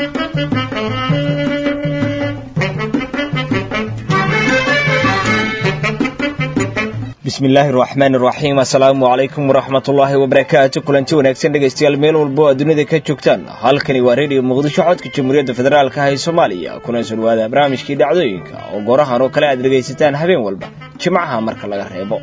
bismi illaahi raxmaan iraxiim assalaamu calaykum waraxmatullaahi wabarakaatu kulanti wanaagsan dhegaystayaal meel walbo aad dunida ka joogtaan halkani waa redio muqdisho codka jamhuuriyadda federaalka ah ee soomaaliya kuna soo dhawaada barnaamijkii dhacdooyinka oo goorahan oo kale aad dhegaysataan habeen walba jimcaha marka laga reebo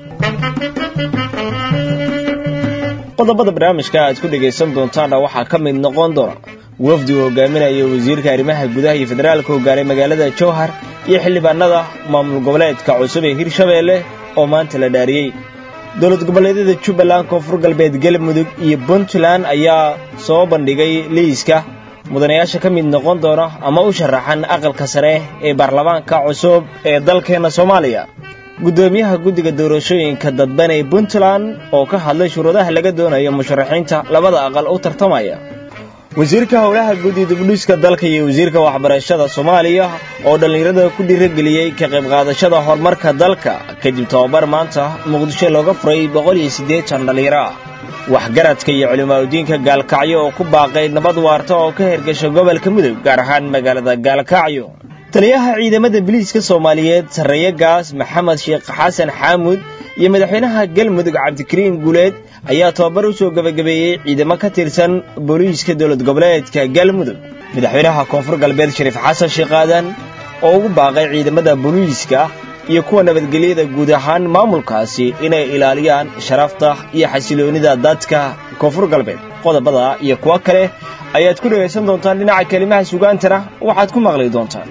qodobada barnaamijka aad ku dhegaysan doontaanna waxaa ka mid noqon doona wafdi uu hogaaminaya wasiirka arrimaha gudaha iyo federaalka hogaaray magaalada jowhar iyo xildhibaanada maamul goboleedka cusub ee hirshabeelle oo maanta la dhaariyey dowlad goboleedyada jubbaland koonfur galbeed galmudug iyo puntland ayaa soo bandhigay liiska mudanayaasha ka mid noqon doona ama u sharaxan aqalka sare ee baarlamaanka cusub ee dalkeenna soomaaliya guddoomiyaha guddiga doorashooyinka dadban ee puntland oo ka hadlay shuruudaha laga doonayo musharaxiinta labada aqal u tartamaya wasiirka howlaha guddi dibdhiska dalka iyo wasiirka waxbarashada soomaaliya oo dhallinyarada ku dhiirageliyey ka qayb qaadashada horumarka dalka kadib tobabar maanta muqdisho looga furay boqol iyo siddeetan dhallinyaro ah waxgaradka iyo culimaadudiinka gaalkacyo oo ku baaqay nabad waarta oo ka hergasha gobolka mudug gaar ahaan magaalada gaalkacyo taliyaha ciidamada biliiska soomaaliyeed sarreeye gaas maxamed sheekh xasan xaamud iyo madaxweynaha galmudug cabdikariin guuleed ayaa tobabar u soo gebagabeeyey ciidamo ka tirsan booliiska dowlad goboleedka galmudug madaxweynaha koonfur galbeed shariif xasan sheekh aadan oo ugu baaqay ciidamada booliiska iyo kuwa nabadgelyada guud ahaan maamulkaasi inay ilaaliyaan sharafta iyo xasiloonnida dadka koonfur galbeed qodobada iyo kuwo kale ayaad ku dhegaysan doontaan dhinaca kelimaha sugaantana waxaad ku maqli doontaan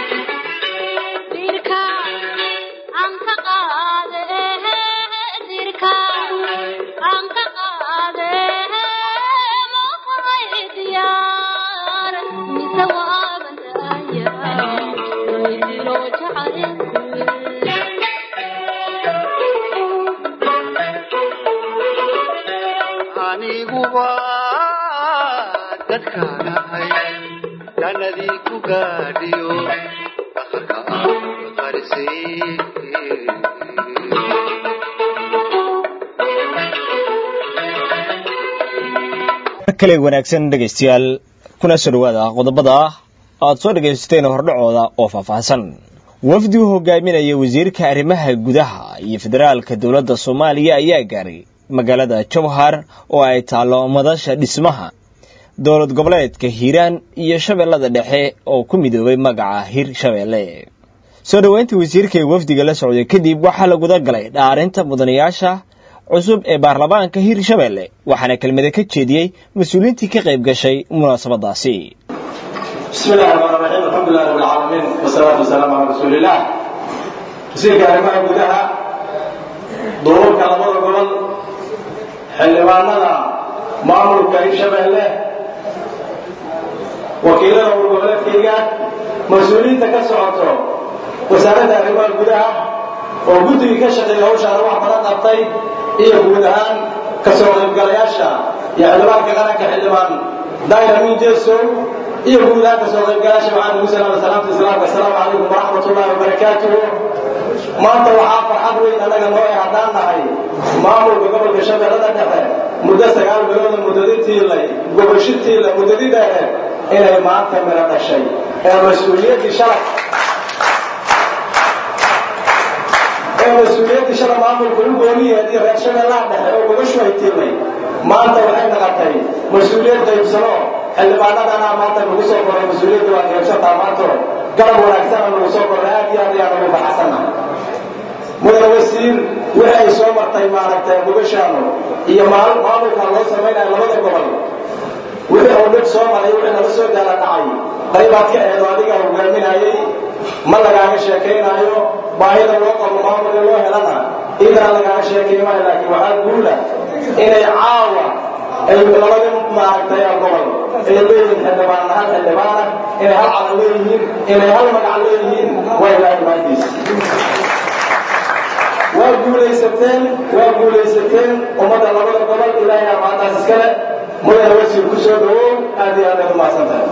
kale wanaagsan dhegaystayaal kuna soo dhowaada qodobada aad soo dhegaysateen hordhacooda oo faahfaahsan wafdi u hogaaminaya wasiirka arrimaha gudaha iyo federaalka dowladda soomaaliya ayaa gaaray magaalada jowhar oo ay taallo madasha dhismaha dowlad goboleedka hiiraan iyo shabeellada dhexe oo ku midoobay magaca hir shabeelle soo dhoweynta wasiirka ee wafdiga la socday kadib waxaa laguda galay dhaarinta mudanayaasha cusub ee baarlamaanka hirshabeelle waxaana kelmada ka jeediyey mas-uuliyiintii ka qayb gashay munaasabadaasi bismi illahi raxmaan raxiim alxamdulilah rabbi alcaalamiin wasalaatu wasalaamu calaa rasuuliillah wasiirka arrimaha gudaha duurarka labada gobol xildhibaanada maamulka hirshabeelle wakiilada urgoboleedkayga mas-uuliyiinta ka socoto wasaaradda arrimaha gudaha oo guddigii ka shaqeeya hawshaana wax badan qabtay iyo guud ahaan ka soo qaybgalayaasha iyo xildhibaanka qaranka xildhibaan dayramin jesow iyo guud ahaan ka soo qaybgalayaasha waxaan ugu salaama salaamta islaamka assalaamu calaykum waraxmat ullahi wabarakaatuhu maanta waxaa farxad weyn annaga noo e haddaan nahay maamulka gobolka shabeellada dhexe muddo sagaal bilooda muddaditiilay gobashitiila muddadi dheere inay maanta miro dhashay ee mas-uuliyaddii shalay ee mas-uuliyaddii shala maamulka u gooniyeed iyo reer shabeellaha dhexe oo gobashu ay tiilnay maanta waxay naqatay mas-uuliyad qaybsano xildhibaanadana maanta nagu soo koray mas-uuliyadda waa qaybsantaa maanto garab wanaagsana nagu soo koray aad iyo aad ayaan ugu faraxsannahay mudane wasiir wixii ay soo martay maaragtay gobashaanu iyo maamulka loo samaynayo labada gobol wixii oo dhib soo maray wixii nala soo daala dhacay qaybaad ka eedo adiga hogaaminayay ma lagaaga sheekaynaayo baahida loo qabo maamul in loo helana idaa lagaaga sheekay maayo laakiin waxaa guula inay caawa ay labada maaragtay gobol ay leeyihiin xildhibaan hal xildhibaana inay hal calan leeyihiin inay hal magac leeyihiin waa ilaahay maantiisa waa guulaysateen waa guulaysateen ummadda labada gobol ilaahay amaantaas iskale mudane wasiir ku soo dhawow aad iyo aad ay umahadsan tahay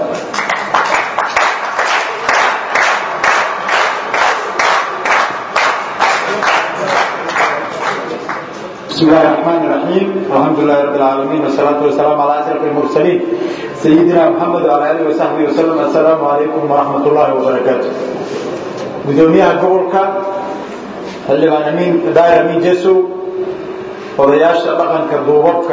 بسم الله الرحمن الرحيم والحمد لله رب العالمين والصلاة والسلام على أشرف المرسلين سيدنا محمد وعلى آله وصحبه وسلم السلام عليكم ورحمة الله وبركاته gudoomiyaha gobolka xildhibaan amiin daayir amiin jesow odayaasha dhaqanka duubabka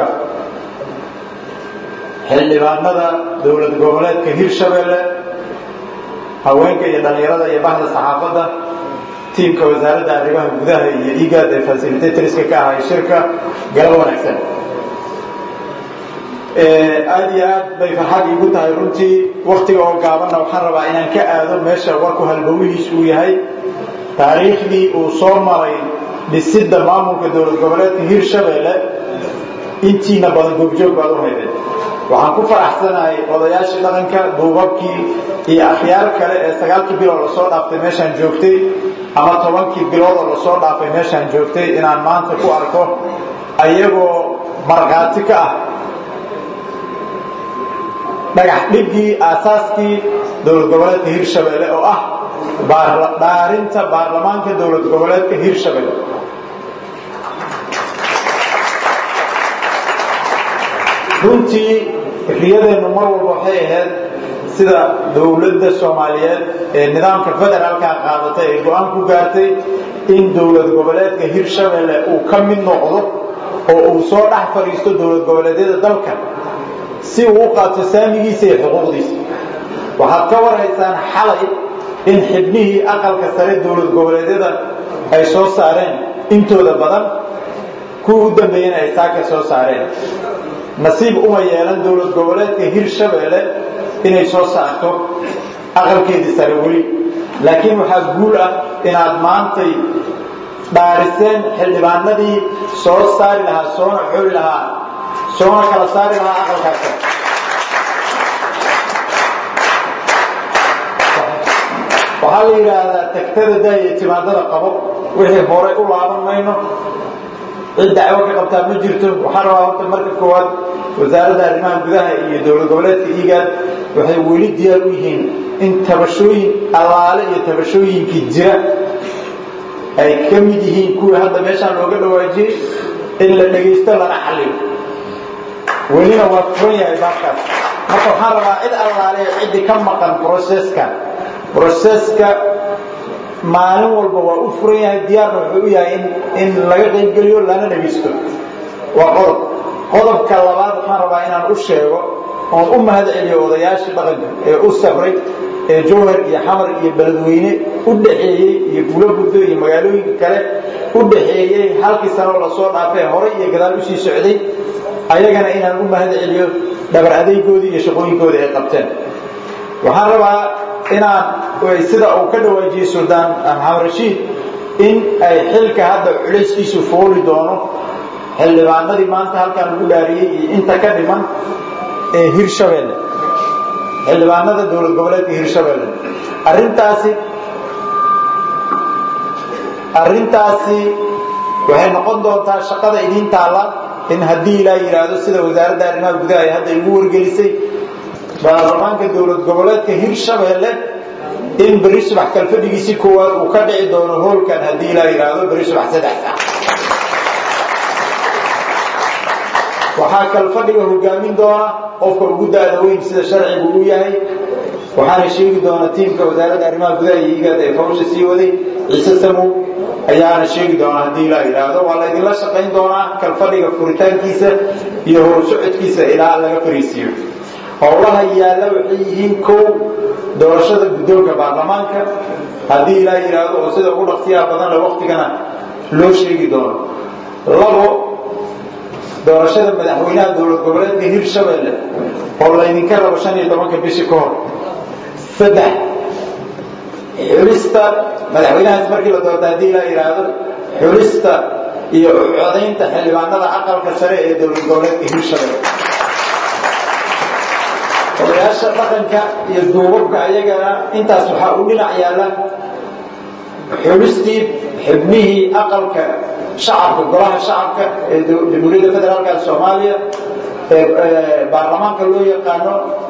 xildhibaanada dowlad goboleedka hirshabeelle haweenka iyo dhallinyarada iyo bahda saxaafadda tiimka wasaaradda arrimaha gudaha iyo igaad ee fasilitatorska ka ahay shirka galab wanaagsan aada iyo aad bay farxad iigu tahay runtii waktiga oo gaabanna waxaan rabaa inaan ka aado meesha warku halbowihiis uu yahay taariikhdii uu soo maray dhisidda maamulka dowlad goboleedka hirshabeelle intiina badan goobjoog baad u haydeen waxaan ku faraxsanahay odayaashii dhaqanka duubabkii iyo akhyaar kale ee sagaalkii bilood lasoo dhaaftay meeshaan joogtay ama tobankii bilood oo lasoo dhaafay meeshaan joogtay inaan maanta ku arko ayagoo markhaati ka ah dhagax dhigii aasaaskii dowlad goboleedka hirshabeelle oo ah dhaarinta baarlamaanka dowlad goboleedka hirshabeelle runtii riyadeennu mar walba waxay ahayd sida dowladda soomaaliyeed ee nidaamka federaalka qaadatay ay go-aan ku gaartay in dowlad goboleedka hirshabeelle uu ka mid noqdo oo uu soo dhex fadhiisto dowlad goboleedyada dalka si uu u qaato saamigiisa iyo xuquuqdiisa waxaad ka warhaysaan xalay in xibnihii aqalka sare dowlad goboleedyada ay soo saareen intooda badan kuwa u dambeeyena ay saaka soo saareen nasiib uma yeelan dowlad goboleedka hirshabeelle inay soo saarto aqalkeedii sare weli laakiin waxaa guul ah inaad maantay dhaariseen xildhibaanadii soo saari lahaa soona xoli lahaa soona kala saari lahaa aqalkaas sare waxaa la yidhaahdaa tagtada daaya timaadada qabo wixii horay u laaban mayno cid dacwo ka qabtaa ma jirto waxaa rabaa horta marka koowaad wasaaradda arrimaha gudaha iyo dowlad goboleedka igaad waxay weli diyaar u yihiin in tabashooyin allaale iyo tabashooyinkii jira ay ka mid yihiin kuwii hadda meeshaan looga dhawaajiyey in la dhagaysto lana xalliyo welina waa furan yahay baabkaas marka waxaan rabaa cid allaale ciddii ka maqan broseska broseska maalin walba waa u furan yahay diyaarna wuxuu u yahay in laga qaybgeliyo lana dhagaysto waa qodob qodobka labaad waxaan rabaa inaan u sheego oon u mahad celiyo odayaashii dhaqanka ee u sabray ee jowhar iyo xamar iyo beledweyne u dhaxeeyey iyo gulo guddo iyo magaalooyinka kale u dhaxeeyey halkii sanoo lasoo dhaafay horay iyo gadaal usii socday ayagana inaan u mahad celiyo dhabar adaygoodii iyo shaqooyinkoodii ay qabteen waxaan rabaa inaan sida uu ka dhawaajiyey suldaan maxamed rashiid in ay xilka hadda culayskiisu fooli doono xildhibaanadii maanta halkaan lagu dhaariyey iyo inta ka dhiman ee hirshabeelle xildhibaanada dowlad goboleedka hirshabeelle arrintaasi arrintaasi waxay noqon doontaa shaqada idiin taalla in haddii ilaa yidhaahdo sida wasaaradda arrimaha gudaha ay hadda igu wargelisay baarlamaanka dowlad goboleedka hirshabeelle in beri subax kalfadhigiisii koowaad uu ka dhici doono hoolkan haddii ilaa yidhaahdo beri subax saddex saac waxaa kalfadhiga hogaamin doona qofka ugu daada weyn sida sharcigu u yahay waxaana sheegi doona tiimka wasaaradda arrimaha gudaha iyo igaad ee fawsha sii waday ciise samow ayaana sheegi doona haddii ilaa yidhaahdo waa laydinla shaqayn doonaa kalfadhiga furitaankiisa iyo horsocodkiisa ilaa laga fariisiiyo howlaha yaalla waxay yihiin kow doorashada guddoonka baarlamaanka haddii ilaa yidhaahdo oo sida ugu dhaqsiyaha badanle waktigana loo sheegi doono labo doorashada madaxweynaha dowlad goboleedka hirshabeelle oo laydinka rabo shan iyo tobanka bishi ka hor saddex xulista madaxweynahaas markii la doorta haddii la yidhaahdo xulista iyo codaynta xildhibaanada aqalka sare ee dowlad goboleedka hirshabeelle odayaasha dhaqanka iyo duubabka ayagana intaas waxaa u dhinac yaalla xulistii xubnihii aqalka shacabka golaha shacabka ee jamhuuriyadda federaalka soomaaliya ee baarlamaanka loo yaqaano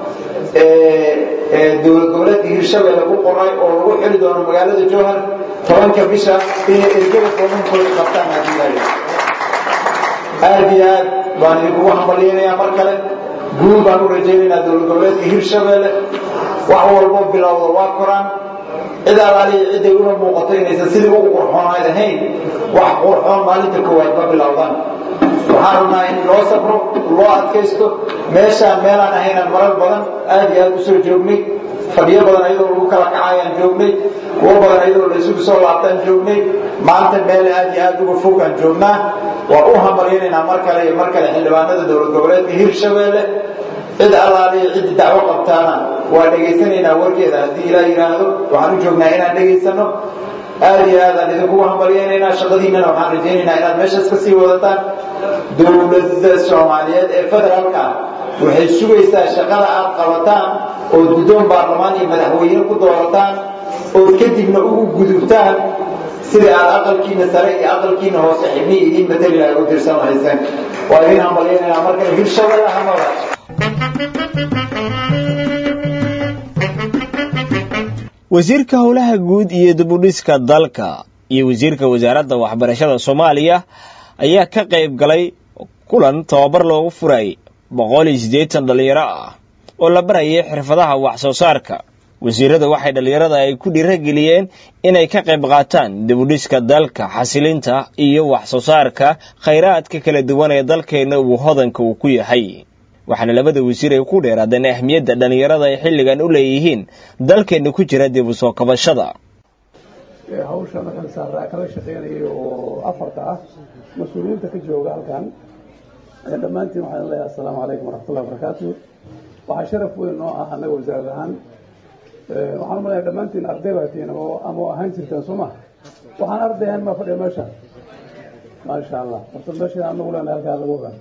ee dowlad goboleedka hirshabeelle ku qoray oo lagu xili doono magaalada jowhar tobanka bisha inay ergada foomankooda qabtaan haddii aad iyo aad baan idinkugu hambalyaynayaa mar kale guul baan u rajaynaynaa dowlad goboleedka hirshabeelle wax walbo bilowda waa koraan cid alaaliya ciday una muuqato inaysan sidii ugu qurxoonayd ahayn wax qurxoon maalinta koowaad ma bilowdaan waxaan rabnaa in loo sabro loo adkaysto meeshaan meelaan ahaynaan marar badan aad iyo aad u soo joognay fadhiyo badan ayadoo lagu kala kacayaan joognay kuwo badan ayadoo la isugu soo laabtaan joognay maanta meel aad iyo aad uga fogaan joognaa waan u hamaraynaynaa mar kale iyo mar kale xildhibaanada dowlad goboleedka hirshabeelle cid allaaliya ciddi dacwo qabtaana waa dhegaysanaynaa warkeeda haddii ilaa yidhaahdo waxaan u joognaa inaan dhegaysano aad iyo aadaan idinkugu hambalyaynaynaa shaqadiinnana waxaan rajaynaynaa inaad meeshaas ka sii wadataan dowladda soomaaliyeed ee federaalka ah waxay sugaysaa shaqada aad qabataan ood guddoon baarlamaan iyo madaxweyne ku doorataan ood kadibna ugu gudubtaan sidai aad aqalkiina sare iyo aqalkiina hoose xibnii idiin mateli lahay u tirsan lahayseen waa idin hambalyaynaynaa markale hirshabelle hamada wasiirka howlaha guud iyo dibudhiska dalka iyo wasiirka wasaaradda waxbarashada soomaaliya ayaa ka qayb galay kulan tababar loogu furay boqol iyo siddeetan dhallinyaro ah oo la barayay xirfadaha wax soo saarka wasiirada waxay dhallinyarada ay ku dhiirageliyeen inay ka qayb qaataan dibudhiska dalka xasilinta iyo wax soo saarka khayraadka kala duwan ee dalkeenna uu hodanka uu ku yahay waxaana labada wasiir ay ku dheeraadeen ahmiyadda dhallinyarada ay xilligan u leeyihiin dalkeenna ku jira dib u soo kabashada hawsha markaan saaraa kala shaqeynayay oo afarta ah mas-uuliyiinta ka jooga halkan dhammaantiin waxaan leeyahay assalaamu calaykum waraxmatullahi wabarakaatu waxaa sharaf weyn noo ah annaga wasaarad ahaan waxaan umaleeya dhammaantiin arday baa tihiin oo ama ahaan jirtaan soo ma waxaan arday ahaan maa fadhiya meesha maasha allah horta meesha anagu lena halkaa lagu ogaan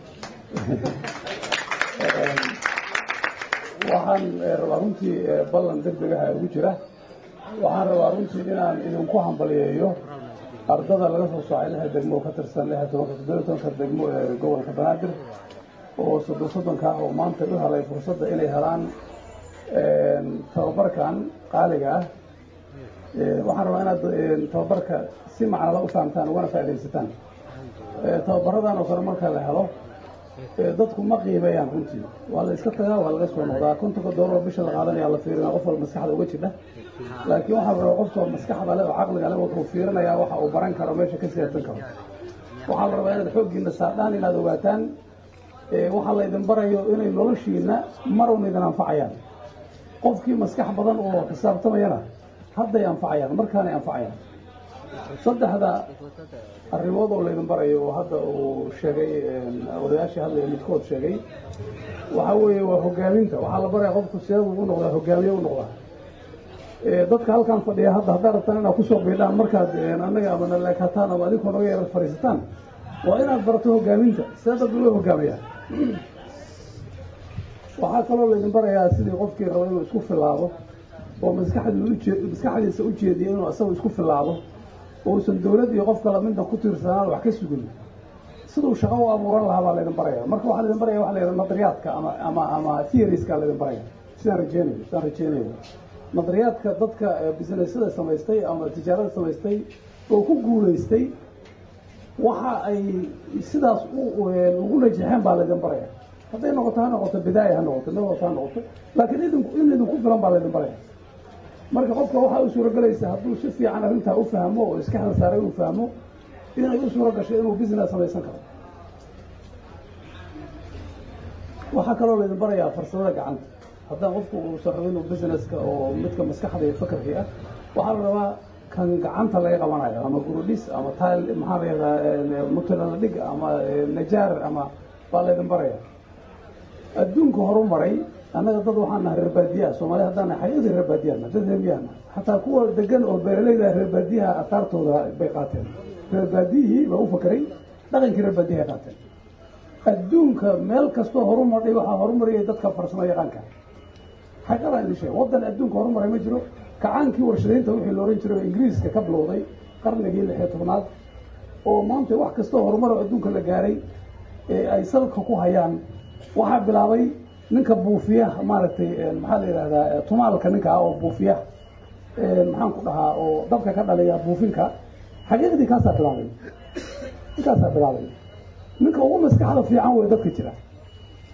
waxaan rabaa runtii ballan degdegaha ugu jira waxaan rabaa runtii inaan idinku hambaliyeeyo ardada laga soo soocay lix degmo ka tirsan lix tobanka toddobiyo tobanka degmo ee gobolka banaadir oo soddon soddonka ah oo maanta u helay fursadda inay helaan tababarkan qaaliga ah waxaan rabaa inaad tababarka si macnala u fahamtaan ugana faaidaysataan tababaradan oo kale marka la helo dadku ma qiimeeyaan runtii waa la iska tagaa waa laga soo noqdaa kontonka doolar bisha la qaadanaya la fiirinaya qof walba maskaxda uga jidha laakiin waxaa la rabaa qofka maskaxda le oo caqliga le wuxuu fiirinayaa waxa uu baran karo meesha ka siyaadsan karo waxaa la rabaa inaad xooggiina saadhaan inaad ogaataan waxaa laydin barayo inay noloshiina marun idin anfacayaan qofkii maskax badan oo xisaabtamayana hadday anfacayaan markaanay anfacayaan saddexda arrimood oo laydin barayo oo hadda uu sheegay odayaashii hadlaya midkood sheegay waxaa weeye waa hogaaminta waxaa la baraya qofku seedu u noqdaa hogaamiye u noqdaa dadka halkaan fadhiya hadda haddaad rabtaan inaad kusoo biidhaan markaad annaga ama naleekataan ama adinkoo naga yara fadhiisataan waa inaad barato hogaaminta see dad loo hogaamiyaa waxaa kaloo laydin barayaa sidii qofkii raba inuu isku filaado oo maskaxdiisa u jeediya inuu isagu isku filaado uusan dawlad iyo qof kale midna ku tiirsanaan wax ka sugin siduu shaqo u abuuran lahaa baa laydin baraya marka waxaa laydin baraya waxa la yidhaha nadariyaadka ama ama ama theorieska laydin baraya sidaan rajeynayo sidaan rajeynayo nadariyaadka dadka businessyada samaystay ama tijaarada samaystay oo ku guulaystay waxa ay sidaas ugu najaxeen baa laydin baraya hadday noqoto ha noqoto bidaaya ha noqoto noqoto ha noqoto laakiin idinku in idinku filan baa laydin baraya marka qofka waxaa u suuragelaysa hadduu si fiican arrintaa u fahmo oo iska xel saaray uu fahmo inay u suura gasho inuu business samaysan karo waxaa kaloo laydin barayaa farsamada gacanta haddaan qofku uusan rabin inuu businesska oo midka maskaxda iyo fakarkii ah waxaa la rabaa kan gacanta laga qabanayo ama gurudhis ama tile maxaa la yidhahaa mutulaladhig ama najaar ama baa laydin baraya adduunka horumaray annaga dad waxaan nahay reer baadiyaha soomaaliya haddaan nahay xaqiiqdii reer baadiyaha dad reermiyaha nahay xataa kuwa degan oo beeralayda reer baadiyaha asaartooda bay qaateen reer baadiyihii baa u fakeray dhaqankii reer baadiyaha ay qaateen adduunka meel kastoo horumarday waxaa horumariyay dadka farsamo yaqaanka xaqiiqadaan idin sheeg waddan adduunka horumaray ma jiro kacaankii warshadaynta wixii la ohan jiray oo ingiriiska ka bilowday qarnigii lix iyo tobnaad oo maanta wax kastoo horumar oo adduunka la gaaray ee ay salka ku hayaan waxaa bilaabay ninka buufiya maaragtay maxaa la yidhahdaa tumaalka ninka ah oo buufiya maxaan ku dhahaa oo dabka ka dhaliya buufinka xaqiiqdii kaasaa bilaabay ninkaasaa bilaabay ninka ugu maskaxda fiican wey dadka jira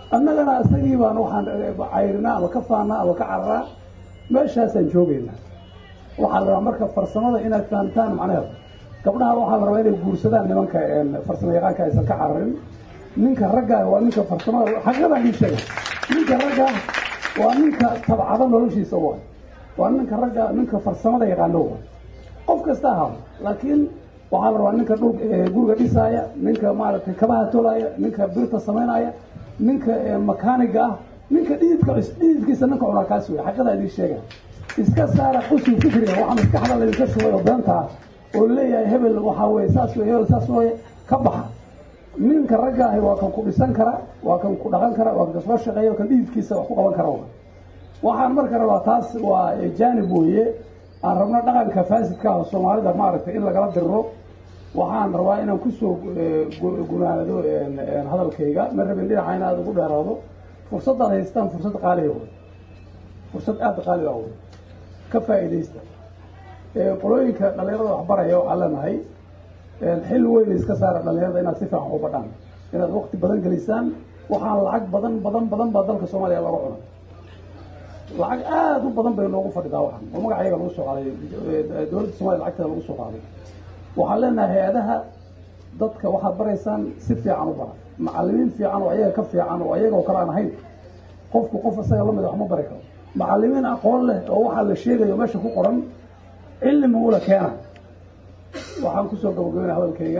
annagana isagii baan waxaan cayrinaa ama ka faanaa ama ka cararaa meeshaasaan joogaynaa waxaa la rabaa marka farsamada inaad fahamtaan macnaheeda gabdhaha waxaa la rabaa inay guursadaan nimanka farsamo yaqaanka aysan ka cararin ninka ragga waa ninka farsamada xaqiiqadan ii sheega ninka ragga waa ninka tabcada noloshiisa waay waa ninka ragga ninka farsamada yaqaano waay qof kasta ahaa laakiin waxaa la rabaa ninka dhul guriga dhisaaya ninka maaragtay kabaha tolaya ninka birta samaynaya ninka makaaniga ah ninka dhididka dhididkiisa ninka cunaa kaas wey xaqiiqadaa idiin sheega iska saara qusul fikriga waxaa maskaxda laydinka shubay oo beenta ah oo leeyahay hebel waxaa weye saas wey hebel saas weye ka baxa ninka ragga ahi waa kan ku dhisan kara waa kan ku dhaqan kara waa kan kasoo shaqeeya kan dhididkiisa wax ku qaban kara waxaan marka rabaa taas waa jaanib weeye aan rabno dhaqanka faasidka ah soomaalida maaragtay in lagala dirro waxaan rabaa inaan kusoo gunaado hadalkayga ma rabin dhinaca in aad ugu dheeraado fursadaad haystaan fursad qaaliga wey fursad aada qaaliga wey ka faa'iidaysta qolooyinka dhalinyarada waxbaraya waxaan leenahay xil weyn iska saara dhalinyarada inaad si fiican u badhaan inaad waqti badan gelisaan waxaan lacag badan badan badan baa dalka soomaaliya laga cunay lacag aada u badan bay noogu fadhidaa waxan oo magacayaga lagu soo qaaday dowladda soomaliya lacagteeda lagu soo qaaday waxaan leenahay hay-adaha dadka waxaad baraysaan si fiican u bara macalimiin fiican oo ayaga ka fiican oo ayaga oo kale aan ahayn qofku qof isaga lamid wax ma bari karo macalimiin aqoon leh oo waxaa la sheegayo meesha ku qoran cilmi ula keena waxaan kusoo gabagabeynaya hadalkayga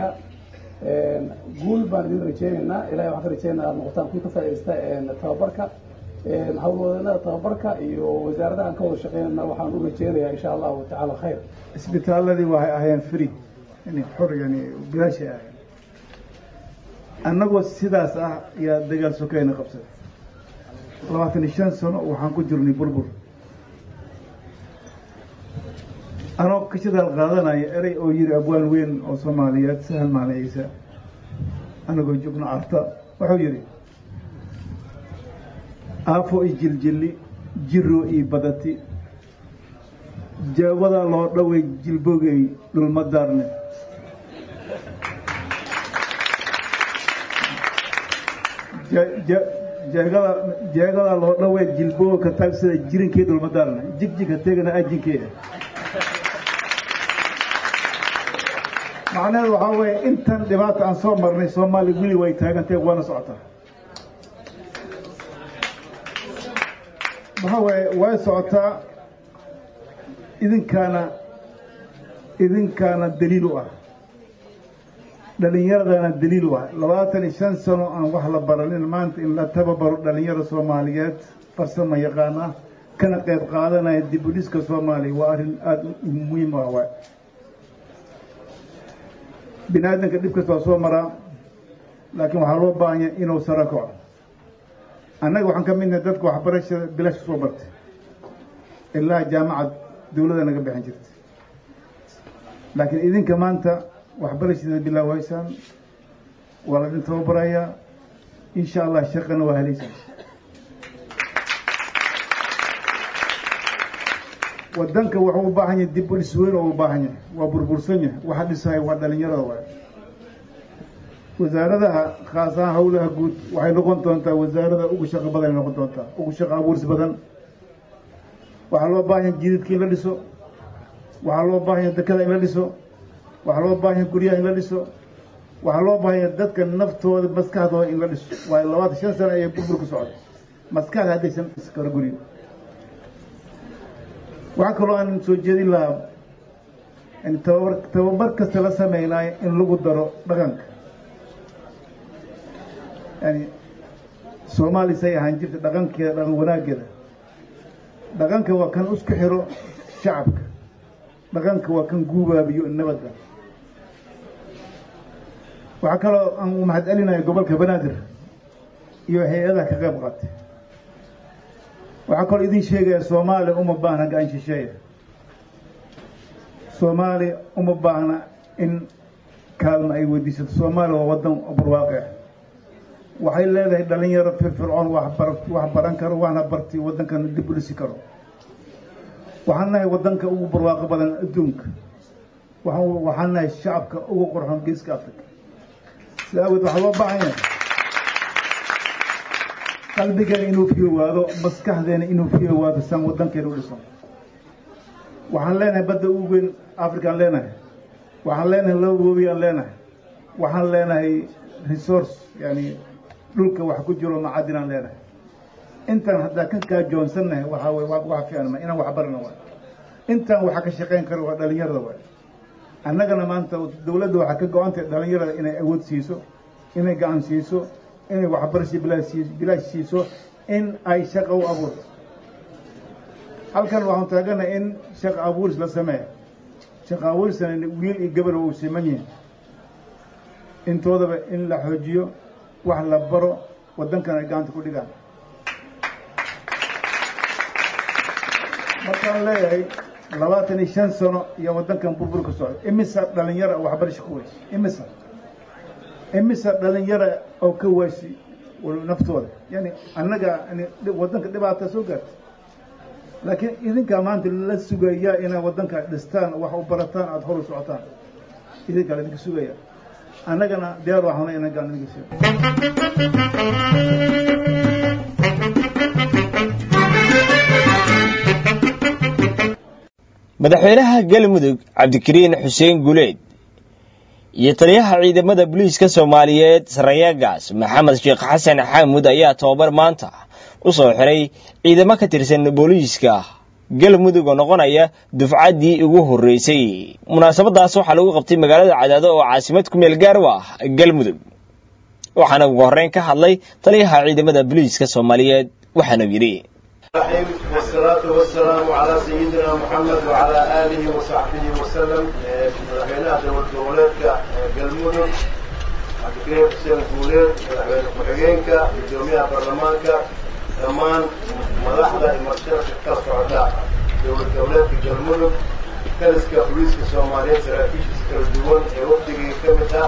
guul baan idin rajeynaynaa ilahay waxaan ka rajeynaya aad noqotaan kuwi ka faaidaysta tababarka hawlwadeennada tababarka iyo wasaaradaha aan ka wada shaqeynayna waxaan u rajeynayaa insha allahu tacaala khayr isbitaaladii waxay ahaayeen free yani xor yani bilaashay ahayn annagoo sidaas ah yaa dagaal sokeyna qabsaday labaatan iyo shan sano waxaan ku jirnay burbur anoo ka shidaal qaadanaya erey oo yiri abwaan weyn oo soomaaliyeed sahal maalin ciise anagoo joogno carta wuxuu yidhi aafo i jiljilli jiro ii badati jeewadaa loo dhaway jilbogey dhulma daarne jeegada jeegadaa loo dhaway jilboga ka taagsada jirinkii dhulma daarne jigjig ha tegana ajinkee macnaheedu waxaa weeye intan dhibaata aan soo marnay soomaaliya weli way taagantahe waana socotaa maxaa waaye way socotaa idinkaana idinkaana daliil u ah dhalinyaradana daliil u ah labaatan iyo shan sano aan wax la baranin maanta in la tababaro dhalinyaro soomaaliyeed farsamo yaqaan ah kana qayb qaadanaya dib u dhiska soomaaliya waa arrin aada muhiim u ah waay bini aadamka dhib kasta waa soo maraa laakiin waxaa loo baahanya inuu saro kaco annaga waxaan ka midnahay dadka waxbarashada bilaashka soo bartay ilaa jaamacad dawladda naga bixin jirtay laakiin idinka maanta waxbarashada bilaawaysaan waa la idin tababarayaa insha allah shaqana waa helaysaan wadanka wuxuu u baahan yahay dib u dhis weyn oo u baahan yahay waa burbursan yahay waxa dhisaya waa dhalinyarada waay wasaaradaha khaas ahaan hawlaha guud waxay noqon doontaa wasaarada ugu shaqo badan ay noqon doontaa ugu shaqo abuuris badan waxaa loo baahan yahay jididka in la dhiso waxaa loo baahan yahay dekada in la dhiso waxaa loo baahan yahay guryaha in la dhiso waxaa loo baahan yahay dadka naftooda maskaxdooda in la dhiso waayo labaatan shan sano ayay burbur ku socday maskaxda haddaysan dhisi karo guryo waxaa kaloo aan soo jeedin lahaa in tababar tababar kasta la sameynaayo in lagu daro dhaqanka yani soomaali say ahaan jirta dhaqankeeda dhaqan wanaaggeeda dhaqanka waa kan isku xiro shacabka dhaqanka waa kan guubaabiyo nabadda waxaa kaloo aan u mahad celinaya gobolka banaadir iyo hay-adaha ka qayb qaatay waxaa kaloo idin sheegaya soomaaliya uma baahna gacan shisheeya soomaaliya uma baahna in kaalma ay weydiisato soomaaliya waa wadan barwaaqe waxay leedahay dhalinyaro firfircoon waxbar wax baran karo waxna barti waddankana dib u dhisi karo waxaan nahay waddanka ugu barwaaqo badan adduunka waxaan nahay shacabka ugu qorxoon geeska africa sida awgeed waxaa loo baahan yahay qalbigeena inuu fiyowaado maskaxdeena inuu fiyowaado san waddankeena u dhiso waxaan leenahay badda ugu weyn afrikaan leenahay waxaan leenahay laba woobi aan leenahay waxaan leenahay resource yani dhulka wax ku jiro macadin aan leenahay intaan haddaa ka kaajoonsannahay waxaa way wax fiican ma inaan wax barana waay intaan waxa ka shaqayn karo waa dhalinyarada waay annagana maanta dawladda waxaa ka go-antay dhalinyarada inay awood siiso inay gacan siiso inay waxbarasho bilaash bilaash siiso in ay shaqa u abuurto halkan waxaan taaganahay in shaqa abuuris la sameeya shaqa abuurisana wiil iyo gabar uu siman yihin intoodaba in la xoojiyo wax la baro waddankana ay gacanta ku dhigaan markaan leeyahay labaatan iyo shan sano iyo waddankan burburka socda imisa dhalinyara waxbarasho ku weysi imisa imisa dhalinyara oo ka weysi naftooda yani annaga waddanka dhibaata soo gaartay laakiin idinkaa maanta la sugayaa inay waddanka dhistaan wax u barataan aada hor u socotaan idinkaa la idinka sugaya annagana diyaar waxaana inaan gacan idinka siiyo madaxweynaha galmudug cabdikariin xuseen guleed iyo taliyaha ciidamada booliiska soomaaliyeed sarayagaas maxamed sheekh xasan xaamud ayaa tobabar maanta u soo xiray ciidamo ka tirsan booliiska galmudug oo noqonaya dufcaddii ugu horreysay munaasabadaas waxaa lagu qabtay magaalada cadaado oo caasimad ku meel gaar u ah galmudug waxaana ugu horreyn ka hadlay taliyaha ciidamada booliiska soomaaliyeed waxaanu yidhi والصلاة والسلام على سيدنا محمد وعلى آله وصحبه وسلم مدحوينها دول دولتك قلمودن عبدالكريم حسين الفولين مدحوين كحجينك قدوميها برلمانك دمان مدحدة المرشدة كالصعداء دول دولتك قلمودن كالسكا بوليسك الصومالية سراكيش سكالدوان وقتك كمتا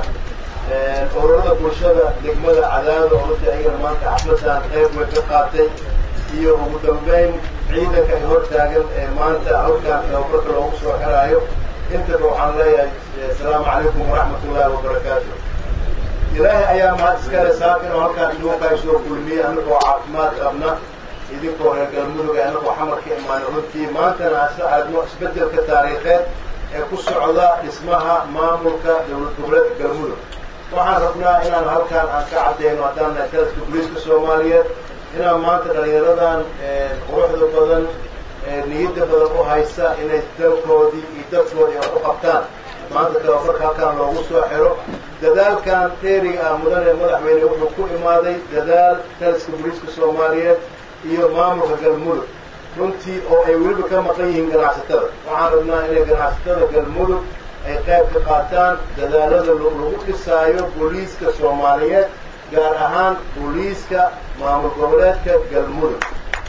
ururada bulshada degmada cadaado oo runtii ayagana maanta xafladan qayb way ka qaatay iyo ugu dambeyn ciidanka ay hor taagan ee maanta halkaan tababarka loogu soo xiraayo intaba waxaan leeyahay asalaamu calaykum waraxmat ullaahi wabarakaatu ilaahay ayaa mahad iskale saakin oo halkaan iduunkaa soo kulmiyey annagoo caafimaad qabna idinkoo reer galmudug ee annagoo xamar ka imaanay runtii maantana ase aadno isbeddelka taariikheed ee ku socda dhismaha maamulka dowlad goboleedka galmudug waxaan rabnaa inaan halkaan aan ka caddayno haddaan nahay taliska booliiska soomaaliyeed inaan maanta dhalinyaradan quruxda badan niyadda badan u haysa inay dalkoodii iyo dadkoodii wax u qabtaan maanta tababarka halkaan loogu soo xiro dadaalkan dheeriga ah mudane madaxweyne wuxuu ku imaaday dadaal taliska booliiska soomaaliyeed iyo maamulka galmudug runtii oo ay weliba ka maqan yihiin ganacsatada waxaan rabnaa inay ganacsatada galmudug ay qayb ka qaataan dadaalada lagu dhisaayo booliiska soomaaliyeed gaar ahaan booliiska maamul goboleedka galmudug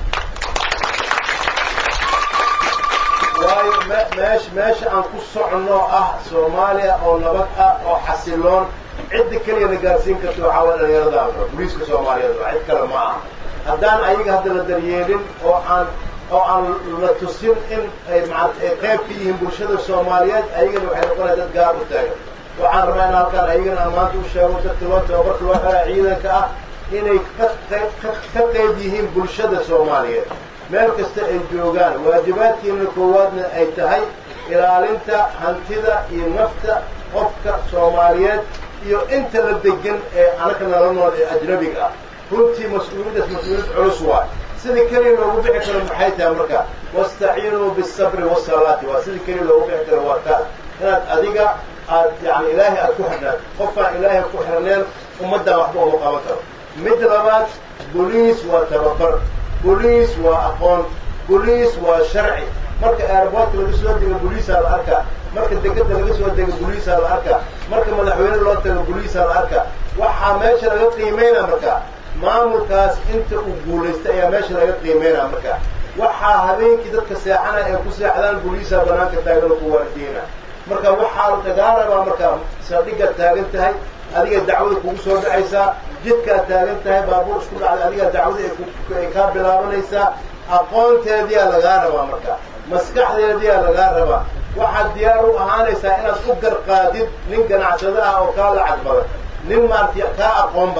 waayo meesh meesha aan ku soconno ah soomaaliya oo nabad ah oo xasiloon cidda keliya na gaarsiin karta waxaa waa dhalinyarada booliiska soomaaliyeed waa cid kale ma aha haddaan ayaga hadda la daryeelin oo aan oo aan la tusin in ay maa ay qayb ka yihiin bulshada soomaaliyeed ayagana waxay noqonaya dad gaar u taagan waxaan rabaa in halkaan ayagana aan maanta u sheego dadka loo tababarka loo xelaa ciidanka ah inay ka qayb ka qayb yihiin bulshada soomaaliyeed meel kasta ay joogaan waajibaadkiina koowaadna ay tahay ilaalinta hantida iyo nafta qofka soomaaliyeed iyo inta la degan ee anaka nala nool ee ajnabiga ah runtii mas-uuliyaddaas mas-uuliyad culus waay sida keliya loogu bixi karo maxay tahay marka wastaciinuu bisabri wasalaati waa sida keliya loogu bixi karo waa taas inaad adiga aad yani ilaahay aad ku xirnaan qofkaan ilaahay ku xirneen ummaddan waxba uma qaban karo mid labaad boliis waa tababar boliis waa aqoon boliis waa sharci marka airboortka laga soo dego boliisaa la arkaa marka degada laga soo dego boliisaa la arkaa marka madaxweyne loo tago boliisaa la arkaa waxaa meesha laga qiimeynaa marka maamulkaas inta uu guulaystay ayaa meesha laga qiimeynaa marka waxaa habeenkii dadka seexanaya ay ku seexdaan boliisaa banaanka taagan oo ku waardiina marka waxaa lagaa rabaa marka saldhiggaad taagan tahay adiga dacwada kugu soo dhacaysaa jidkaad taagan tahay baabuur isku dhacday adiga dacwada ay kaa bilaabanaysaa aqoonteediyaa lagaa rabaa marka maskaxdeediyaa lagaa rabaa waxaad diyaar u ahaanaysaa inaad u garqaadid nin ganacsado ah oo kaa lacag badan nin maaragtay kaa aqoon badan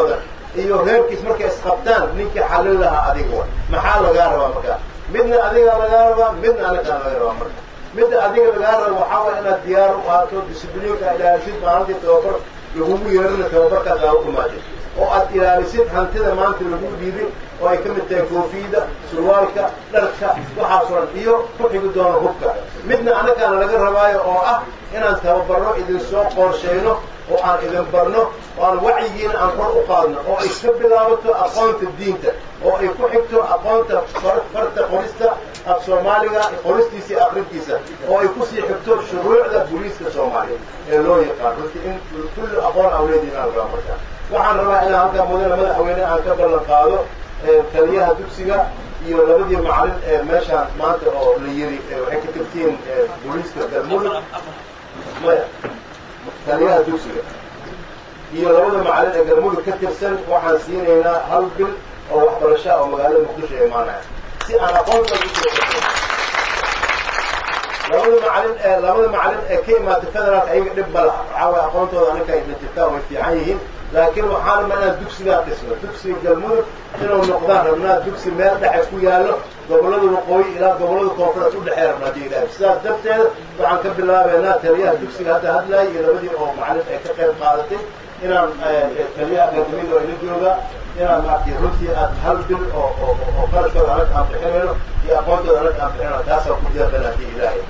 iyo reerkiis markay isqabtaan ninkii xallin lahaa adiga wa maxaa lagaa rabaa markaa midna adiga lagaa rabaa midna anagaa laga rabaa marka midda adiga lagaa rabo waxaa waaya inaad diyaar u ahaato discibliinka ilaalisid maalintii tababar lagugu yeerina tababarkaas aa u imaadin oo aad ilaalisid hantida maanta lagu dhiibin oo ay ka mid tahay koofiyada surwaalka dharka waxaasoo dhan iyo ku xigi doono hubka midna annagaana laga rabaayo oo ah inaan tababarno idin soo qorshayno oo aan idin barno oo aan wacyigiina aan kor u qaadno oo ay ka bilaabato aqoonta diinta oo ay ku xigto aqoonta farta qorista af soomaaliga qoristiisa iyo akrintiisa oo ay kusii xigto shuruucda booliiska soomaaliya ee loo yaqaan runti in kulli aqoon awleediin aan rabaa markaa waxaan rabaa inaan halkaa mudane madaxweyne aan ka ballan qaado taliyaha dugsiga iyo labadii macalin ee meeshaan maanta oo la yiri waxay ka tirtiin booliiska galmudug maya taliyaha dugsiga iyo labada macalin ee galmudug ka tirsan waxaan siinaynaa hal bil oo waxbarasha oo magaalada muqdisho ee imaanaya si aan aqoonta labada macalin ee labada macalin ee ka imaatay federaalka ayaga dhib ma laha waxaa waaya aqoontooda anaka ay dhajirtaa way fiican yihiin laakiin waxaan rabnaa inaan dugsigaa dhisno dugsiga galmudug inuu noqdaan rabnaa dugsi meel dhexe ku yaallo gobollada waqooyi ilaa gobollada koonfureed u dhexee rabnaa hadii ilaahay sidaas darteeda waxaan ka bilaabaynaa taliyaha dugsiga hadda hadlaaya iyo labadii oo macalin ay ka qayb qaadatay inaan taliyaha akademiyada oo ila jooga inaan maaragtay runtii aad hal bil oo oo oo qarashkooda anag aan bixinayno iyo aqoontooda anag aan bixinayno taasaan ku deeqana hadii ilaahay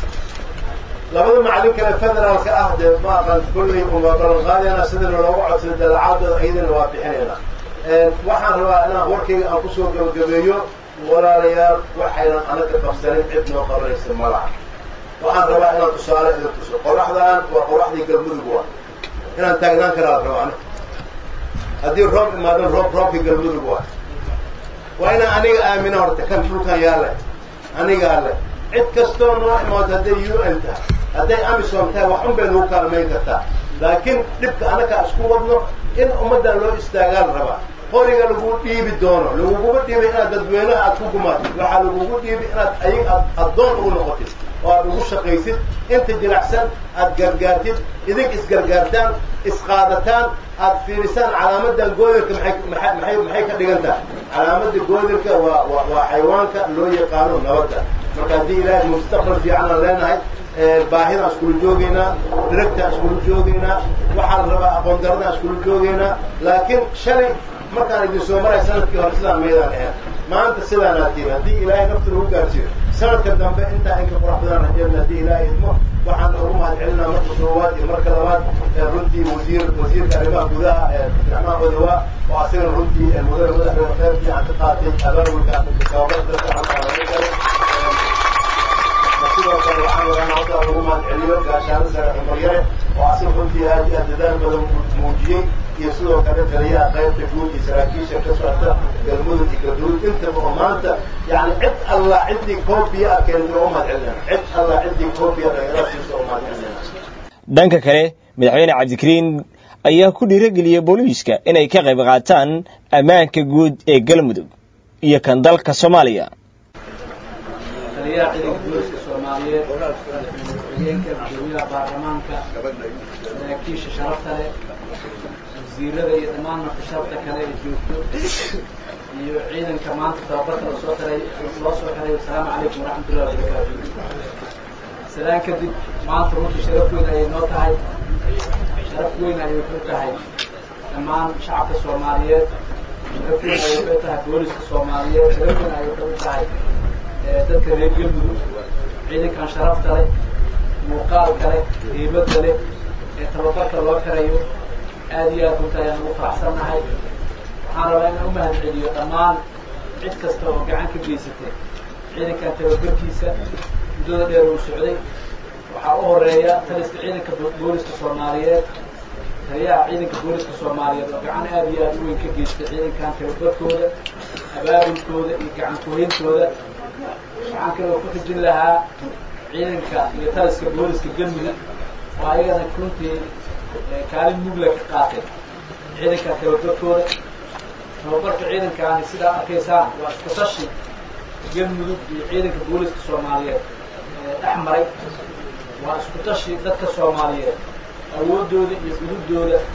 labada macalin kale federaalka ah dee ma aqaan kullay uma ballan qaadayna sidana loogu codsaday dalacaadooda iyadana waa bixinayna waxaan rabaa inaan warkayga aan kusoo gabagabeeyo walaalayaal waxaynan anaga qabsanin cid noo qabanaysa ma laha waxaan rabaa inaan tusaale idin tuso qoraxdaan waa qoraxdii galmudug wa inaan taagnaan karaa raba aniga haddii roob imaadan roob roobkii galmudug waa waa inaan aniga aamino horta kan dhulkan yaale anigaa le cid kastoo noo imaato hadday u n tahay hadday amisom tahay wax un bay nagu kaalmayn kartaa laakiin dhibka annagaa isku wadno in ummaddan loo istaagaan rabaa qoriga lagu dhiibi doono laguguma dhiibay inaad dadweynaha aad ku gumaatid waxaa lagugu dhiibi inaad ayag aad addoon ugu noqotid oo aad ugu shaqaysid inta jilacsan aad gargaartid idink isgargaartaan isqaadataan aad fiirisaan calaamadan goodirka maay maay maxay ka dhigan tahay calaamadda goodirka waa wa waa xayawaanka loo yaqaano nabadda marka haddii ilaahay mustaqbal fiicanaan leenahay baahidaan iskula joogaynaa diragtaan iskula joogaynaa waxaa la rabaa aqoon daradaan iskula joogaynaa laakiin shalay markaan idin soo maray sanadkii hore sidaan maydaan ahayn maanta sidaanaa tihin haddii ilaahay nafta lagu gaarsiiyo sanadka dambe intaa inka qurax badan rajeedna haddii ilaahay idmo waxaan ugu mahad celinaa marka koowaad iyo marka labaad runtii wasiir wasiirka arrimaha gudaha abdiraxmaan odawaa oo asagana runtii mudane madaxweyne kheyr fiican ka qaatay abaabulka tababar dadka halkaa sidoo kale waxaan rabaa hadda ugu mahad celiyo gaashaano sare cumar yare oo asaga runtii aad iyo aad dadaal badan muujiyey iyo sidoo kale taliyaha qaybta guud iyo saraakiisha ka socota galmudug iyo galduud intaba oo maanta yani cid alla ciddii koobiya a keentay oo umahad celinayna cid alla ciddii koobiya dhalinyarada siisa oo umahad celinayna dhanka kale madaxweyne cabdikariin ayaa ku dhiirageliyey booliiska inay ka qayb qaataan ammaanka guud ee galmudug iyo kan dalka soomaaliya taliyaha ciidanka booliska soomaaliyeed madaxweyeenka gudoomiyaha baarlamaanka saraakiisha sharafta leh wasiirada iyo dhammaan markasharafta kale ee joogto iyo ciidanka maanta tababarka lasoo xiray loo soo xiray asalaamu calaykum waraxmatullahi wabarakaatu salaan kadib maanta runtii sharaf weyn ayay noo tahay sharaf weyn ayay ku tahay dhammaan shacabka soomaaliyeed sharaf weyn ayay ku tahay booliska soomaaliyeed sharaf weyn ayay ku tahay dadka reer galmudug ciidankan sharafta leh muuqaalka leh hiibadda leh ee tababarka loo xirayo aad iyo aad runta ayaan ugu faraxsannahay waxaan rabaa inaan u mahad celiyo dhammaan cid kasta oo gacan ka geysatay ciidankan tababarkiisa muddada dheer uu socday waxaa u horeeya taliska ciidanka booliska soomaaliyeed taliyaha ciidanka booliska soomaaliyeed oo gacan aad iyo aad u weyn ka geystay ciidankan tababarkooda abaabulkooda iyo gacan kuhayntooda waxaan kaloo ku xijin lahaa ciidanka iyo taliska booliska galmudug oo ayagana runtii kaalin mugla ka qaatay ciidanka tababarkooda tababarka ciidankaani sidaa arkaysaan waa isku tashi galmudug iyo ciidanka booliska soomaaliyeed dhex maray waa isku tashi dadka soomaaliyeed awooddooda iyo gudubdooda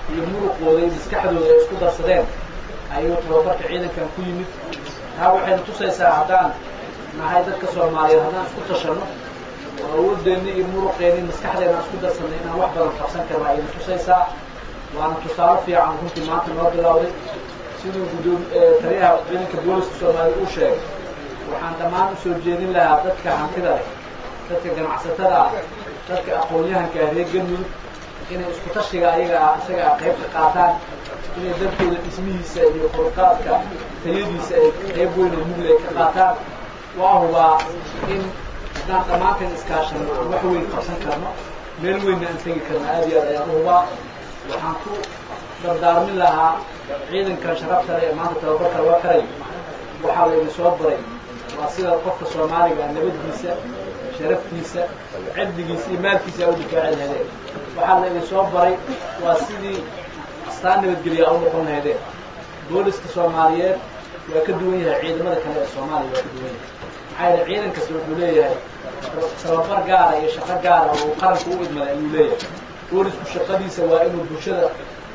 iyo muruqooda iyo maskaxdooda ay isku darsadeen ayuu tababarka ciidankan ku yimid taa waxayna tusaysaa haddaan nahay dadka soomaaliyeed haddaan isku tashanno oo awoodeenna iyo muruqeenna iyo maskaxdeena isku darsanay inaan wax badan qabsan karna ayayna tusaysaa waana tusaale fiican runtii maanta noo bilowday siduu guddoom taliyaha ciidanka booliska soomaaliya uu sheegay waxaan dhammaan usoo jeedin lahaa dadka hantida leh dadka ganacsatada ah dadka aqoon-yahanka ah reer galmudug inay isku tashiga ayaga ah isaga ah qayb ka qaataan inay dalkooda dhismihiisa iyo koruqaadka tayadiisa ay qayb weyn oo mugle ay ka qaataan waa hubaa in haddaan dhammaanteen iskaashano aan wax weyn qabsan karno meel weynna aan tegi karno aad iyo aad ayaan u hubaa waxaan ku dardaarmin lahaa ciidankan sharafta leh ee maanta tababarka loo karay waxaa la idin soo baray waa sida qofka soomaaliga nabaddiisa sharaftiisa cirdigiisa iyo maalkiisa u difaaci lahaydeen waxaa la idin soo baray waa sidii astaan nabadgelya u noqon lahaydeen booliska soomaaliyeed waa ka duwan yahay ciidamada kale ee soomaaliya waa ka duwan yahay maxaa yeele ciidan kasta wuxuu leeyahay tababar gaara iyo shaqo gaara oo qaranka u idmada ayuu leeyahay boolisku shaqadiisa waa inuu bulshada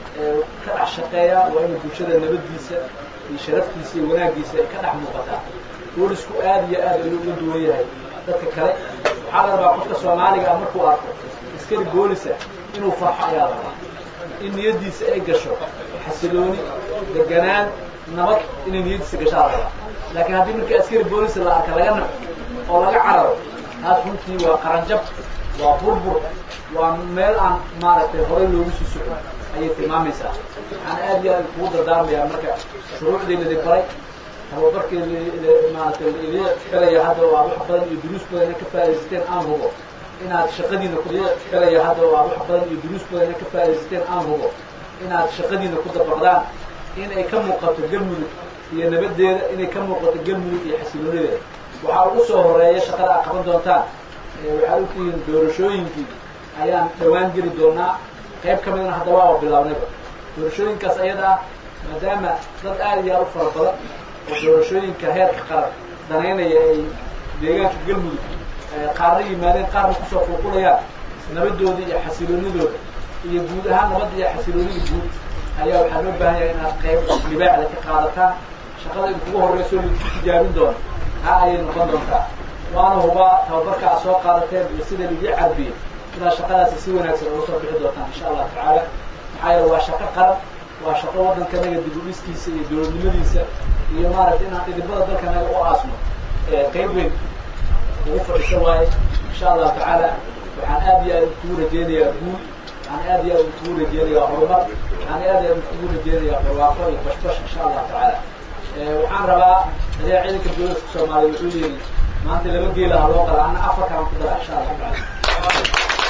ka dhex shaqeeyaa waa inuu bulshada nabaddiisa iyo sharaftiisa iyo wanaaggiisa ay ka dhex muuqataa boolisku aad iyo aad ayuu uga duwan yahay dadka kale waxaa la rabaa qofka soomaaliga ah markuu arko askari boolisa inuu farxo ayaa la rabaa in niyaddiisa ay gasho xasilooni deganaan nabad inay niyaddiisa gashaa la rabaa laakiin haddii markii askari boolisa la arka laga naco oo laga cararo taas runtii waa qaranjab waa burbur waa meel aan maaragtay horey loogu sii socon ayay tilmaamaysaa waxaan aad iyo aad kugu dardaarmayaa marka shuruucdii lidi baray tababarkii maaragtay ili xelaya hadda oo aad wax badan iyo duruus badan ina ka faa'iidaysateen aan hubo inaad shaqadiina ku xelaya hadda oo aad wax badan iyo duruus badan ina ka faa'iidaysateen aan hubo inaad shaqadiina ku dabaqdaan in ay ka muuqato galmudug iyo nabaddeeda inay ka muuqato galmudug iyo xasiloonideeda waxaa ugu soo horeeya shaqada aad qaban doontaan waxaad ogtihiin doorashooyinkii ayaan dhawaan geli doonaa qayb ka midna hadda waa bilaabnayba doorashooyinkaas ayada ah maadaama dad aad iyo aad u fara badan oo doorashooyinka heerka qaran danaynaya ay deegaanka galmudug qaarna yimaadeen qaarna kusoo qulqulayaan nabadooda iyo xasiloonidooda iyo guud ahaan nabadda iyo xasiloonida guud ayaa waxaa loo baahan yahay inaad qayb libaacda ka qaadataan shaqada in kugu horreyso laisku tijaabin doono taa ayay noqon doontaa waana hubaa tababarka aad soo qaadateen iyo sida laidii carbiyey inaad shaqadaasi si wanaagsan uga soo bixi doontaan insha allahu tacaala maxaa yeele waa shaqo qaran waa shaqo waddankanaga dib u dhiskiisa iyo dowladnimadiisa iyo maaragtay inaan idibada dalkanaga u aasno qayb weyn ugu fadhiso waaye insha allahu tacaala waxaan aad iyo aad kugu rajeynayaa guul waxaan aad iyo aad kugu rajeynayaa horumar waxaan aad iyo aad kugu rajeynayaa barwaaqo iyo bashbash insha allahu tacaala waxaan rabaa adeer ciidanka booliska soomaaliya wuxuu yidhi maanta laba geelaha loo qala ana afarkaan ku dara insha allahu tacaala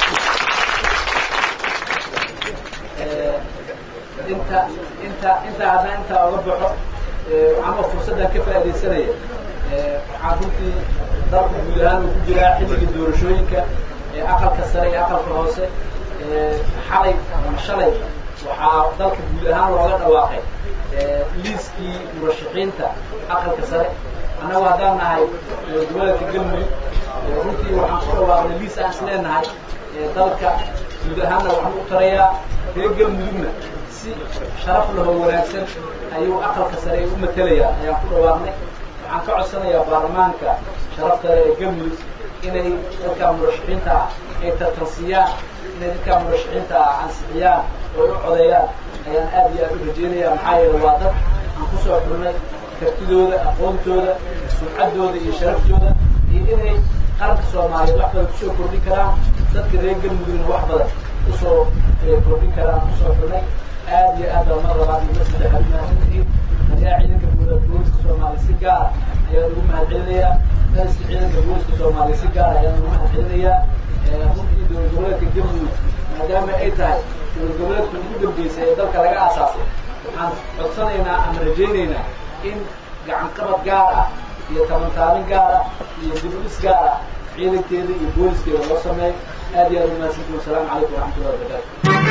inta inta inta haddaan intaa oga baxo waxaanoo fursaddan ka faaidaysanaya waxaan runtii dalka guud ahaan uu ku jiraa xilliga doorashooyinka aqalka sare iyo aqalka hoose xalay ama shalay waxaa dalka guud ahaan looga dhawaaqay liiskii murashaxiinta aqalka sare annagu haddaan nahay gobolka galmudug runtii waxaan ku dhawaaqnay liis aan isleenahay dalka guud ahaanna waxaan u tarayaa reer galmudugna si sharaf lahoo wanaagsan ayuu aqalka sare u matelayaa ayaan ku dhawaaqnay waxaan ka codsanayaa baarlamaanka sharafta leh ee galmudug inay dadkaa murashaxiinta ah ay tartansiyaan inay dadkaa murashaxiinta ah ansixiyaan oo ay u codeeyaan ayaan aad iyo aad u rajeynaya maxaa yeele waa dad aan kusoo xurnay kartidooda aqoontooda sumcaddooda iyo sharaftooda iyo inay qaranka soomaaliyeed wax badan kusoo kordhin karaan dadka reer galmudugna wax badan kusoo kordhin karaan kusoo xurnay aad iyo aad baa mar labaad iyo mar saddexaad umahadsantihiin ayaa ciidanka guuda booliska soomaaliya si gaara ayaan ugu mahadcelinayaa dariska ciidanka booliska soomaaliya si gaara ayaan ugu mahadcelinayaa runtii dowlad goboleedka galmudug maadaama ay tahay dowlad goboleedka ugu dambeysay ee dalka laga aasaasay waxaan codsanaynaa ama rajaynaynaa in gacan qabad gaar ah iyo tabantaabin gaar ah iyo dibudhis gaar ah ciidankeeda iyo booliskeeda loo sameeyo aad iyo aad u mahadsantihin wasalaamu calaykum waraxmatullahi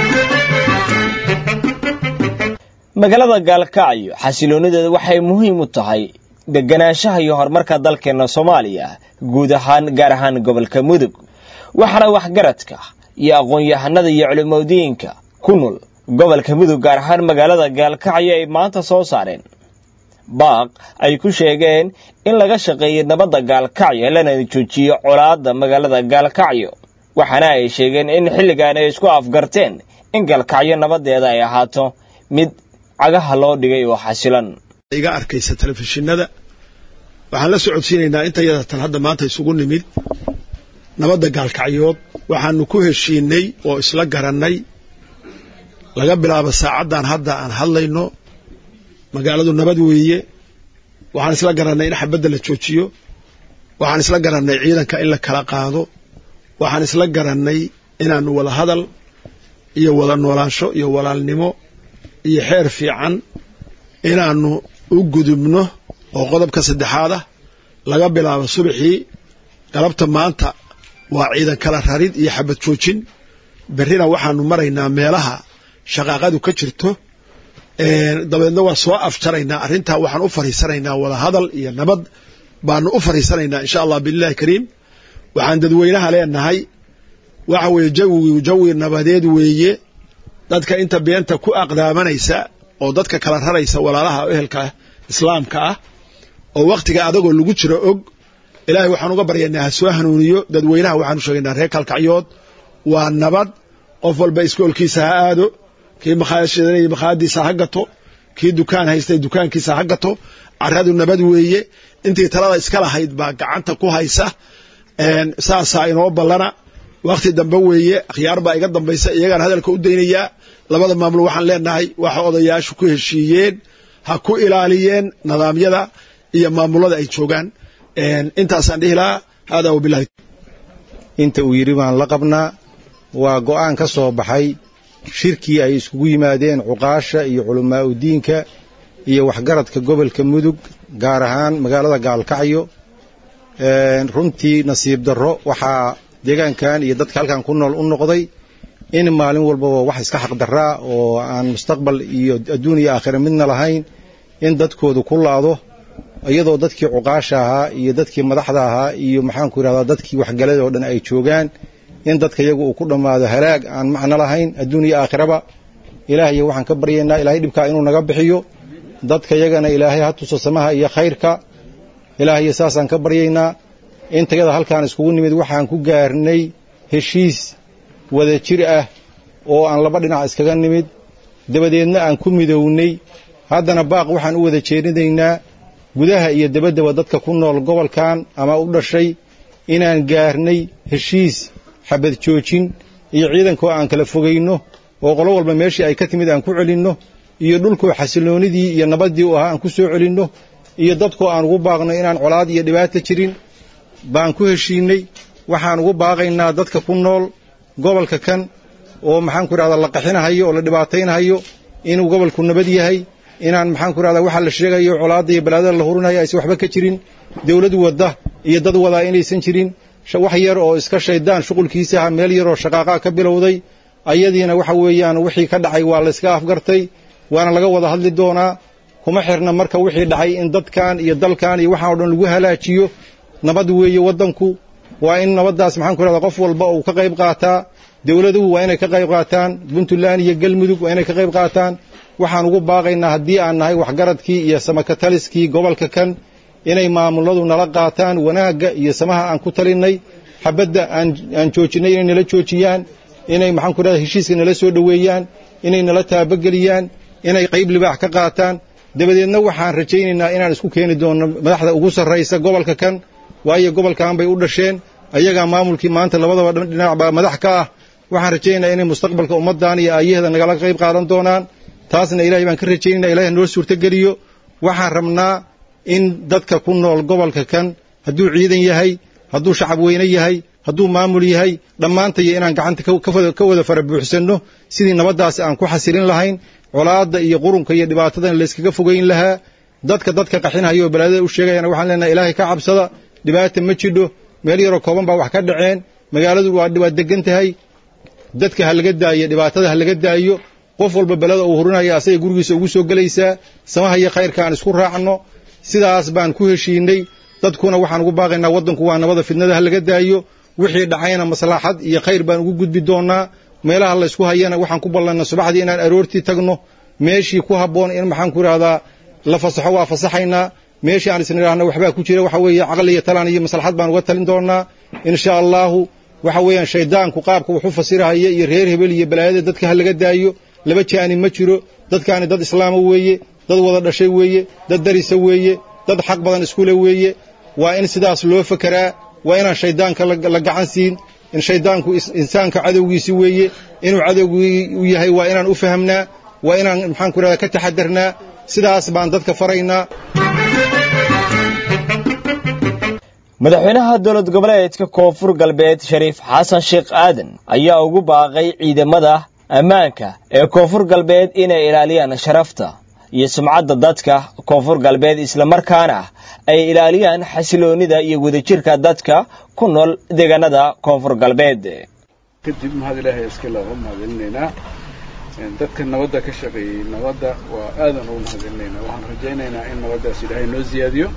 wabarakaatu magaalada gaalkacyo xasiloonideeda waxay muhiim u tahay deganaanshaha iyo horumarka dalkeena soomaaliya guud ahaan gaar ahaan gobolka mudug waxaana waxgaradka iyo aqoon-yahanada iyo culimadiinka ku nool gobolka mudug gaar ahaan magaalada gaalkacyo ay maanta soo saareen baaq ay ku sheegeen in laga shaqeeyey nabadda gaalkacyo lana joojiyo colaadda magaalada gaalkacyo waxaana ay sheegeen in xilligan ay isku afgarteen in gaalkacyo nabadeeda ay ahaato mid cagaha loo dhigay oo xasilan iga arkaysa telefishinada waxaan la socodsiinaynaa inta yadatan hadda maanta isugu nimid nabadda gaalkacyood waxaanu ku heshiinay oo isla garannay laga bilaabo saacaddan hadda aan hadlayno magaaladu nabad weeye waxaan isla garannay in xabadda la joojiyo waxaan isla garannay ciidanka in la kala qaado waxaan isla garannay inaanu wada hadal iyo wada noolaansho iyo walaalnimo iyo xeer fiican inaanu u gudubno oo qodobka saddexaad ah laga bilaabo subaxii galabta maanta waa ciidan kala rarid iyo xabad joojin berrina waxaanu maraynaa meelaha shaqaaqadu ka jirto dabeedna waa soo afjaraynaa arrintaa waxaan u fariisanaynaa wada hadal iyo nabad baanu u fariisanaynaa insha allah biillahi kariim waxaan dadweynaha leenahay waxa weeye jawigu jawi nabadeed weeye dadka inta beenta ku aqdaamanaysa oo dadka kala raraysa walaalaha ehelka islaamka ah oo wakhtiga adagoo lagu jiro og ilaahay waxaan uga baryaynaa ha soo hanuuniyo dadweynaha waxaanu sheegaynaa reer kalkacyood waa nabad qof walba iskoolkiisa ha aado kii makhaayashadanaya makhaayadiisa ha gato kii dukaan haystay dukaankiisa ha gato caradu nabad weeye intii talada iska lahayd baa gacanta ku haysa saasaa inoo ballana wakhti dambe weeye akhyaar baa iga dambaysa iyagaan hadalka u daynayaa labada maamul waxaan leenahay waxa odayaashu ku heshiiyeen ha ku ilaaliyeen nidaamyada iyo maamulada ay joogaan intaasaan dhihi lahaa haadaa wabilahi inta uu yidhi baan la qabnaa waa go'aan ka soo baxay shirkii ay iskugu yimaadeen cuqaasha iyo culammaa'udiinka iyo waxgaradka gobolka mudug gaar ahaan magaalada gaalkacyo runtii nasiib darro waxaa deegaankan iyo dadka halkan ku nool u noqday in maalin walbaba wax iska xaqdarraa oo aan mustaqbal iyo adduun iyo aakhira midna lahayn in dadkoodu ku laado iyadoo dadkii cuqaasha ahaa iyo dadkii madaxda ahaa iyo maxaanku yidhahdaa dadkii waxgalada oo dhan ay joogaan in dadka iyagu uu ku dhammaado halaag aan macno lahayn adduun iyo aakhiraba ilaahayo waxaan ka baryaynaa ilaahay dhibkaa inuu naga bixiyo dadka yagana ilaahay ha tuso samaha iyo khayrka ilaahayo saasaan ka baryaynaa intayada halkaan iskugu nimid waxaan ku gaarnay heshiis wada jir ah oo aan laba dhinac iskaga nimid dabadeedna aan ku midownay haddana baaq waxaan u wada jeedinaynaa gudaha iyo dabaddaba dadka ku nool gobolkan ama u dhashay inaan gaarnay heshiis xabad joojin iyo ciidankoo aan kala fogayno oo qolo walba meeshii ay ka timid aan ku celinno iyo dhulkoo xasilloonidii iyo nabaddii u ahaa aan ku soo celinno iyo dadkoo aan ugu baaqno inaan colaad iyo dhibaata jirin baan ku heshiinnay waxaan ugu baaqaynaa dadka ku nool gobolka kan oo maxaanku idhahdaa la qaxinahayo oo la dhibaataynhayo inuu gobolku nabad yahay inaan maxaanku idhahdaa waxa la sheegayo colaadda iyo balaadada la hurinayo aysan waxba ka jirin dawlad wadda iyo dad wadaa inaysan jirin wax yar oo iska shaydaan shuqulkiisa aha meel yaroo shaqaaqaa ka bilowday ayadiina waxa weeyaan wixii ka dhacay waa la iska afgartay waana laga wada hadli doonaa kuma xirna marka wixii dhacay in dadkan iyo dalkan iyo waxaan o dhan lagu halaajiyo nabad weeye waddanku waa in nabaddaas maxaanku idhahdaa qof walba uu ka qayb qaataa dawladuhu waa inay ka qayb qaataan puntland iyo galmudug waa inay ka qayb qaataan waxaan ugu baaqaynaa haddii aan nahay waxgaradkii iyo samakataliskii gobolka kan inay maamuladu nala qaataan wanaagga iyo samaha aan ku talinnay xabadda aan joojinnay inay nala joojiyaan inay maxaanku idhahdaa heshiiska nala soo dhoweeyaan inay nala taabageliyaan inay qayb libaax ka qaataan dabadeedna waxaan rajaynaynaa inaan isku keeni doonno madaxda ugu sarraysa gobolka kan waayo gobolkan bay u dhasheen ayagaa maamulkii maanta labadaba dhinac baa madax ka ah waxaan rajaynaynaa inay mustaqbalka ummaddan iyo aayaheeda nagala qayb qaadan doonaan taasna ilahay baan ka rajaynayna ilahay noo suurtogeliyo waxaan rabnaa in dadka ku nool gobolka kan hadduu ciidan yahay hadduu shacab weyne yahay hadduu maamul yahay dhammaantayo inaan gacanta ka wada fara buuxsanno sidii nabaddaasi aan ku xasilin lahayn colaadda iyo qurunka iyo dhibaatadan layskaga fogayn lahaa dadka dadka qaxinhayo oo balaadada u sheegayana waxaan leenahay ilaahay ka cabsada dhibaata ma jidho meel yaroo kooban baa wax ka dhaceen magaaladu waa degan tahay dadka ha laga daayo dhibaatada ha laga daayo qof walba belada uu hurinaya asagay gurigiisa ugu soo gelaysaa samaha iyo khayrka aan isku raacno sidaas baan ku heshiinay dadkuna waxaan ugu baaqaynaa waddanku waa nabada fidnada ha laga daayo wixii dhacayna maslaxad iyo khayr baan ugu gudbi doonnaa meelaha laysku hayana waxaan ku ballanna subaxdii inaan aroortii tagno meeshii ku habboon in maxaan ku idhahdaa la fasaxo waa fasaxaynaa meeshii aan isna idhaahna waxbaa ku jira waxa weeye caqli iyo talaan iyo maslaxad baan uga talin doonnaa insha allaahu waxa weeyaan shayddaanku qaabka wuxu fasirahaya iyo reer hebel iyo balaayada dadka ha laga daayo laba jaani ma jiro dadkaani dad islaama weeye dad wada dhashay weeye dad darisa weeye dad xaq badan iskule weeye waa in sidaas loo fekeraa waa inaan shayddaanka la gacan siin in shayddaanku insaanka cadowgiisi weeye inuu cadowgii u yahay waa inaan u fahamnaa waa inaan maxaan ku idhahdaa ka taxadarnaa sidaas baan dadka faraynaa madaxweynaha dowlad goboleedka koonfur galbeed shariif xasan sheekh aadan ayaa ugu baaqay ciidamada ammaanka ee koonfur galbeed inay ilaaliyaan sharafta iyo sumcadda dadka koonfur galbeed islamarkaana ay ilaaliyaan xasiloonnida iyo wadajirka dadka ku nool deegaanada koonfur galbeed kadib mahad ilaahay iska looga mahadcelinaynaa dadka nabadda ka shaqeeyey nabadda waa aadan ugu mahadcelinaynaa waxaan rajaynaynaa in nabaddaas ilaahay noo siyaadiyo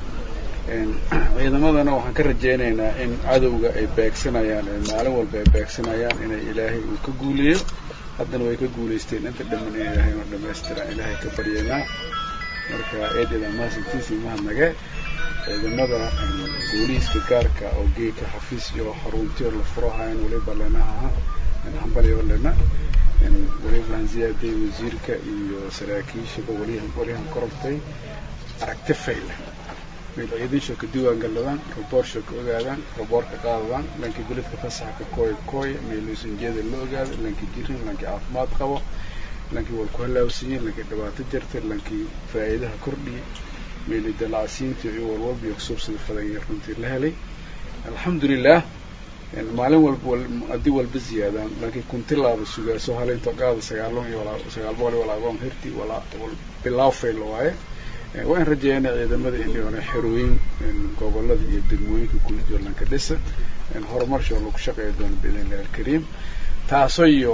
ciidamadana waxaan ka rajaynaynaa in cadowga ay beegsanayaan maalin walba ay beegsanayaan inay ilaahay uu ka guuliyo haddana way ka guulaysteen inta dhamman in ilaahay noo dhammaystiraan ilaahay ka baryaynaa marka eededa mahadsantiisii mahadnage ciidamada booliiska gaarka oo geeka xafiis iyo xaruntiyo la furahayan weliba leenaha hambalyo lena weliba aan ziyaaday wasiirka iyo saraakiishaba welihan welihan korortay aragti fayle meel ciidansho ka diiwaangaladaan raboortsho ka ogaadaan raboorka qaadadaan lankii beledka fasaxa ka kooya kooya meeluusanjeeda la ogaado lankii jirin lankii caafimaad qabo lankii war ku halaawsiiyey lankii dhibaato jirtay lankii faa'iidaha kordhiyey meeli dalacsiintii iyo walwalba iyo kusuubsada fadan iyo runtii la helay alxamdulilah maalin walba haddii walba ziyaadaan laakiin kunti laaba sugaaso haleynto qaada sagaalon iyo sagaal boqol iyo walaagoon hirti walaa bilaaw fayl waaye waa in rajeeyana ciidamada inay xerooyin gobolada iyo degmooyinka kulidoolanka dhisa horumarshoo lagu shaqeeya doono biidnillahi alkariim taaso iyo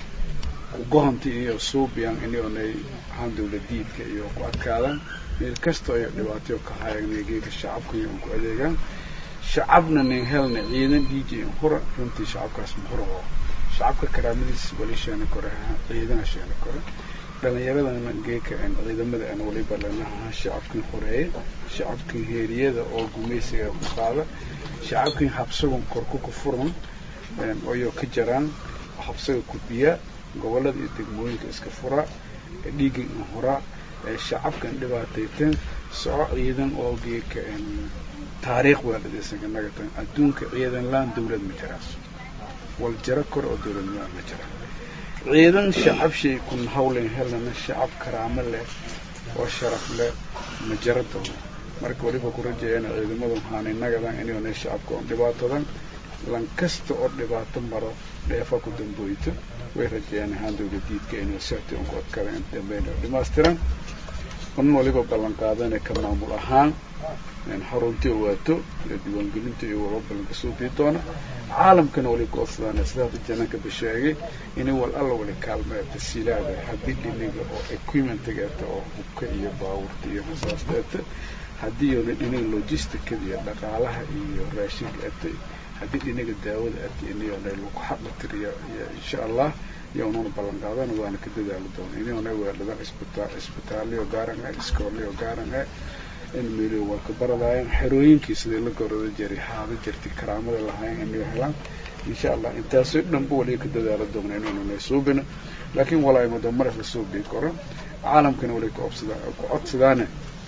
gohonti iyo suubiyan inay ahaan dawladiidka iyo ku adkaadaan meel kasta iyo dhibaatayo ka hayagnay geeka shacabka iyo ku adeegaan shacabna nin helna ciidan dj hura runtii shacabkaas muhura oo shacabka karaamadiis wali sheena kore ciidana sheena kore dhalinyaradana geeka ciidamada aan waliba lanaha shacabkin horeeye shacabkin heeriyada oo gumaysiga ku qaada shacabkin habsagon korku ku furan ayoo ka jaraan habsaga kudbiya gobolada iyo degmooyinka iska fura dhiigan in huraa shacabkan dhibaatayteen soco ciidan oo geeka taariikh waaladisaganaga tan adduunka ciidan laan dawlad ma jiraaso wal jaro kor oo dawladnimada ma jira ciidan shacab shay kun hawlen helana shacab karaamo leh oo sharaf leh ma jaro doono marka waliba ku rajeeyana ciidamadu waxaanay nagadan inay shacabka oon dhibaatadan lan kasta oo dhibaato maro dheefa ku dambooyto way rajeeyaan ahaan dawladiidka inay sirti un ku adkadan inta dambeyn oo dhammaystiran un waliba ballan qaadana ka maamul ahaan xaruntii waato iyo diiwaangelinta iyo waba ballanka soo dii doona caalamkana wali goodsadaan sidaada jananka basheegay inay wal alla wali kaalmee tasiilaada haddii dhiniga oo equipmentiga eta oo hubka iyo baawurta iyo rasaasta eta haddii yoona dhiniga logisticada iyo dhaqaalaha iyo raashinka eta haddii dhiniga daawada eta inayona lagu xaqa tiriya iyo insha allah iyoonuna ballan qaadana waana ka dadaali doona inayona weeladaan isbitaal isbitaalyo gaaran ah iskoolyo gaaran ah in meelio waa ka baradaayan xerooyinkii sidii la gorada jiray haada jirtay karaamada lahayn inay helaan insha allah intaasoo dhanba waliga ka dadaala doona inaynuna suubina laakiin walaa madamaraf la suubii karo caalamkana wali ka obsada ku codsadaane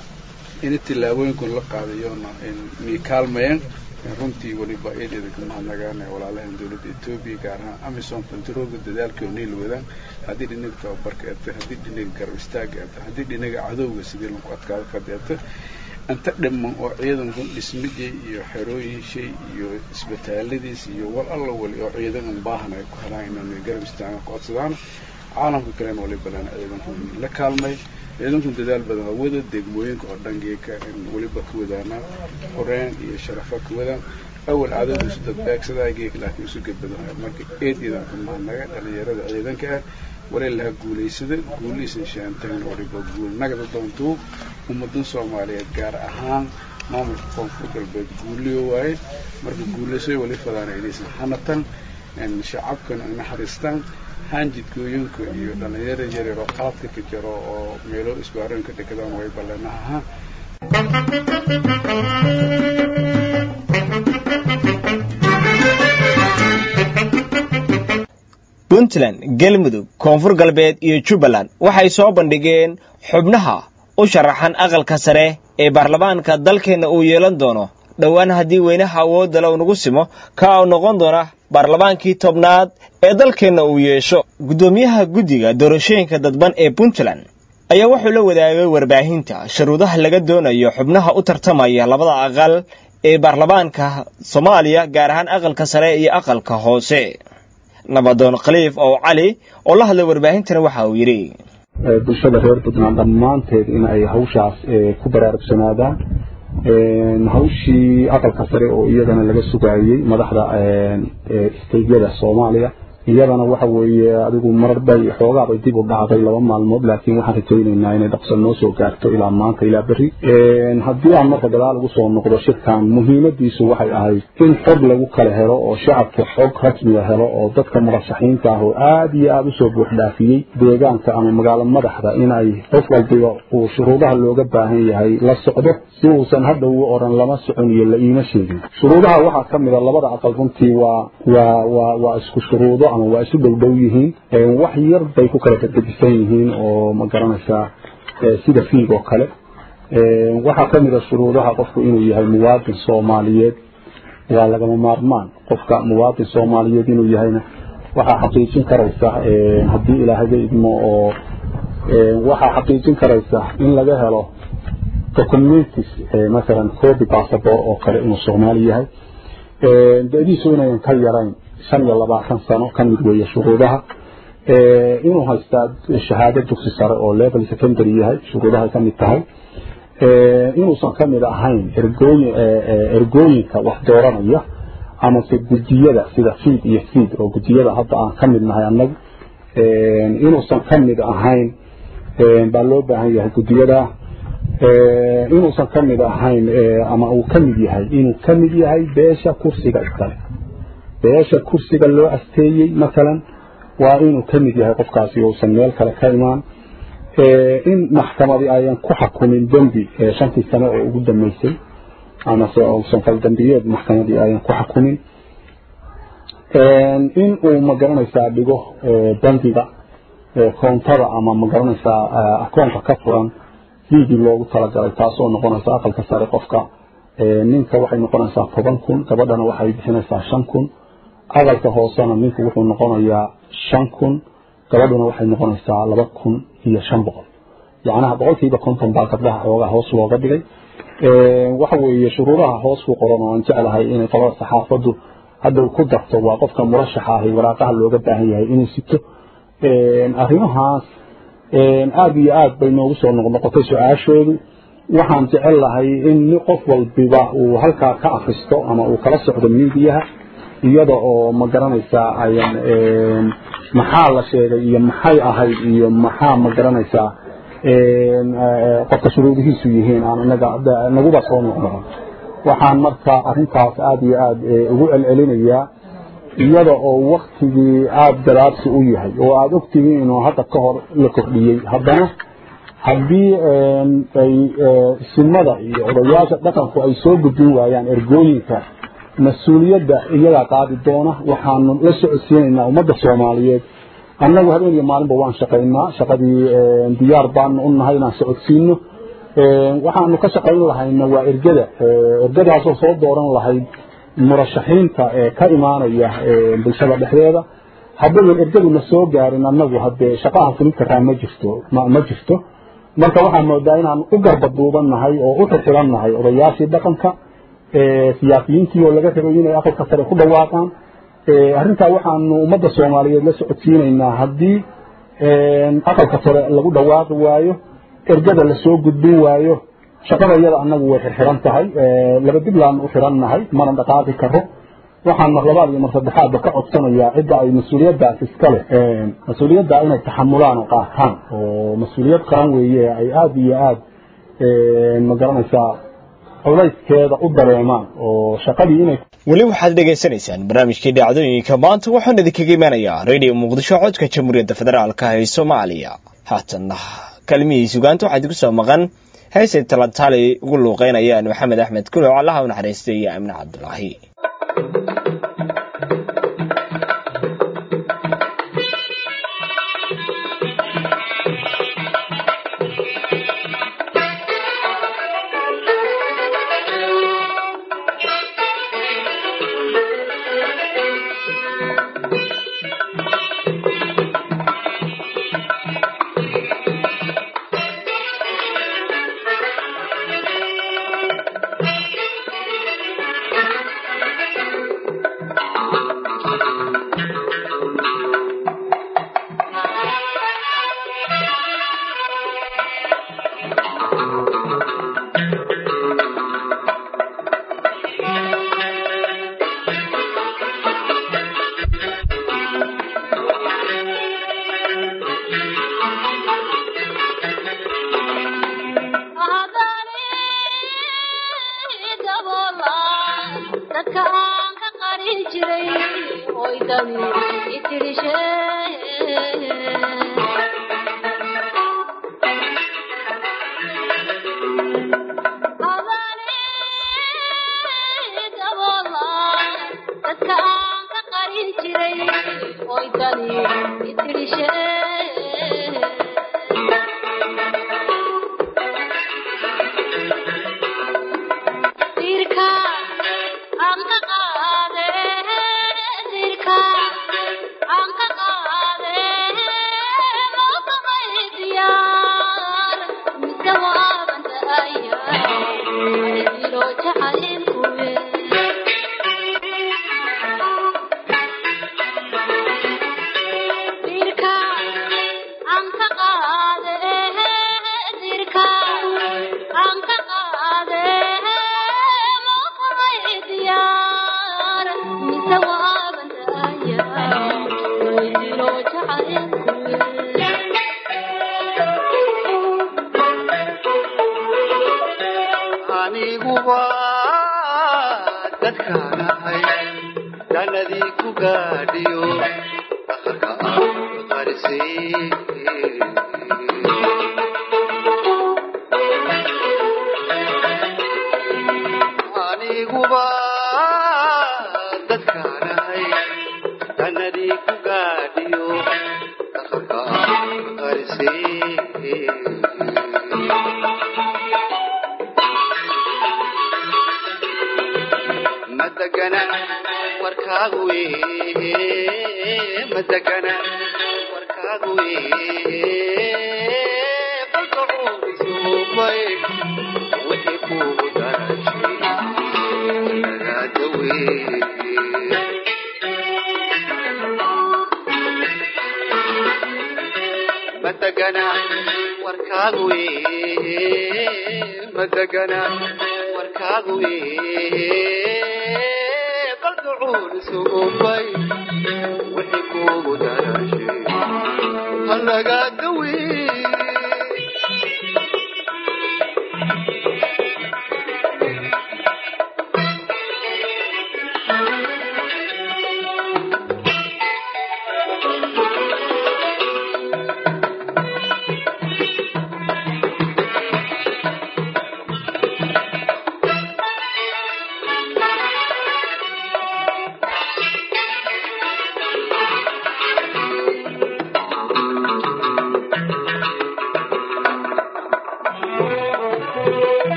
in tillaabooyinkun la qaadayoona inay kaalmayeen runtii waliba eedeeda ka mahadnagaan walaalahan dawladda etoobiya gaar ahaan amisom bantarooga dadaalkii oo niil wadaan haddii dhinaga tababarka eta haddii dhinaga garab istaaga eta haddii dhinaga cadowga sidii lagu adkaado fadhi eta inta dhiman oo ciidankan dhismidii iyo xerooyinshay iyo isbitaaladiis iyo wal alla wali oo ciidan an baahan ay ku helaan inaan garab istaagan ku codsadaan caalamka kalena waliba lana ciidankan la kaalmay ciidankun dadaal badan waa wada degmooyinka oo dhan geeka weliba ka wadaanaa horeen iyo sharafa ka wadaan awal cadowga isu dadbeegsadaa geeka laakiin isu gebadanayo marka eed ciidanka mahadnaga dhalinyarada ciidanka ah wali laha guulaysada guulihiisan sheantayn waliba guul nagada doontuu ummadan soomaaliyeed gaar ahaan maamulka koonfur galbeed guuliyo waaye marka guulaysoy wali fadaana inaysan hanatan shacabkana ay naxariistaan haanjidgooyinka iyo dhallinyaro yaryar oo qaadka ka jiro oo meelo isbaaroon ka dhekadaan way balleenaha puntland galmudug koonfur galbeed iyo jubbaland waxay soo bandhigeen xubnaha u sharaxan aqalka sare ee baarlamaanka dalkeenna uu yeelan doono dhowaan haddii weynaha awoodda uu nagu simo ka u noqon doona baarlamaankii tobnaad ee dalkeenna uu yeesho guddoomiyaha guddiga doorashooyinka dadban ee puntland ayaa wuxuu la wadaagay warbaahinta shuruudaha laga doonayo xubnaha u tartamaya labada aqal ee baarlamaanka soomaaliya gaar ahaan aqalka sare iyo aqalka hoose nabadoon khaliif oo cali oo la hadlay warbaahintana waxa uu yidhi bulshada reer puntland dhammaanteed in ay hawshaas ku baraarugsanaadaan hawshii aqalka sare oo iyadana laga sugaayey madaxda isteydyada soomaaliya iyadana waxa weeye adigu marar bay xoogaabay dib u dhacday laba maalmood laakiin waxaan rajaynaynaa inay dhaqso noo soo gaarto ilaa maanta ilaa berri haddii aan marka gadaal ugu soo noqdo shirkan muhiimadiisu waxay ahayd in xog lagu kala helo oo shacabka xog rasmiga helo oo dadka murashaxiinta ah oo aada iyo aada usoo buuxdhaafiyey deegaanka ama magaalo madaxda in ay qof walbiba uu shuruudaha looga baahan yahay la socdo si uusan hadha ugu oran lama socon iyo la iima sheegin shuruudaha waxaa ka mid a labada aqal runtii waa waa waa waa isku shuruudo ama waa isu dhowdhow yihiin wax yar bay ku kala gadgadisan yihiin oo ma garanaysaa sida fiig oo kale waxaa ka mid a shuruudaha qofku inuu yahay muwaadin soomaaliyeed waa lagama maarmaan qofka muwaadin soomaaliyeed inuu yahayna waxaa xaqiijin karaysa haddii ilaahayga idmo oo waxaa xaqiijin karaysa in laga helo documentis masalan copy passport oo kale inuu soomaali yahay da-diisu inayan ka yarayn shan iyo labaatan sano ka mid weeye shuruudaha inuu haystaa shahaado dugsi sare oo level secondary yahay shuruudahay ka mid tahay inuusan ka mid ahayn ergooyin ergooyinka wax dooranaya amase gudiyada sida fiid iyo fiid oo gudiyada hadda aan ka mid nahay annagu inuusan ka mid ahayn baa loo baahan yahay gudiyada inuusan ka mid ahayn ama uu ka mid yahay inuu ka mid yahay beesha kursiga iskale beesha kursiga loo asteeyey masalan waa inuu ka mid yahay qofkaasi uusan meel kale ka imaan in maxkamadii ayan ku xukumin dembi shantii sano oo ugu dambeysay amase uusan faldambiyeed maxkamadii ayan ku xukumin in uu magaranaysaa dhigo bangiga koontada ama magaranaysaa akoonka ka furan fiigii loogu talagalay taasoo noqonaysa aqalka sare qofka ninka waxay noqonaysaa toban kun gabadhana waxay bixinaysaa shan kun aqalka hoosena ninku wuxuu noqonayaa shan kun gabadhuna waxay noqonaysaa laba kun iyo shan boqol yacnaha boqolkiiba konton baa gabdhaha xoogaa hoos looga dhigay waxa weeye shuruudaha hoos ku qoran oo aan jeclahay inay qolada saxaafaddu hadda ku darto waa qofka murashaxa ahi waraaqaha looga baahan yahay inuu sito arrimahaas aada iyo aad bay noogu soo noqnoqotay su-aashoodu waxaan jecel lahay in qof walbiba uu halkaa ka akristo ama uu kala socdo miidiyaha iyada oo ma garanaysaa ayan maxaa la sheegay iyo maxay ahayd iyo maxaa ma garanaysaa qofka shuruudihiisu yihiin aan inaga naguba soo noqnoqon waxaan marka arrintaas aada iyo aada ugu celcelinayaa iyada oo waktigii aada gadaabsi u yahay oo aada ogtihiin inuu hadda ka hor la kordhiyey haddana haddii ay simada iyo odayaasha dhaqanku ay soo gudbin waayaan ergooyinka mas-uuliyadda iyagaa qaadi doona waxaanu la socodsiinaynaa ummadda soomaaliyeed annagu habeen iyo maalinba waan shaqaynaa shaqadii diyaar baanu u nahay inaan socodsiino waxaanu ka shaqayn lahayna waa ergada ergadaasoo soo dooran lahayd murashaxiinta ee ka imaanaya bulshada dhexdeeda haddayan ergaduna soo gaarin annagu haddee shaqaha fulin karaa ma jirto ma jirto marka waxaan moodaa inaan u garba duubannahay oo u xirxirannahay odayaashii dhaqanka siyaasiyiintii oo laga rabay inay aqalka sare ku dhawaaqaan arrintaa waxaanu ummadda soomaaliyeed la socodsiinaynaa haddii aqalka sare lagu dhawaaqi waayo ergada lasoo gudbin waayo shaqada iyada annagu way xirxiran tahay laba diblaanu u xirannahay mana dhaqaaqi karo waxaan mar labaad iyo mar saddexaadba ka codsanayaa cidda ay mas-uuliyaddaas iska leh mas-uuliyadda inay taxamulaan oo qaataan oo mas-uuliyad qaran weeye ay aada iyo aada ma garanaysaa culayskeeda u dareemaan oo shaqadii inay weli waxaad dhegaysanaysaan barnaamijkii dhacdooyinka maanta waxaan idinkaga imanayaa radio muqdisho codka jamhuuriyadda federaalka ee soomaaliya haatanna kalmihii sugaanta waxaa idinku soo maqan heesay talantaali ugu luuqeynayaan maxamed axmed kulow allaha u naxariistay iyo amne cabdulaahi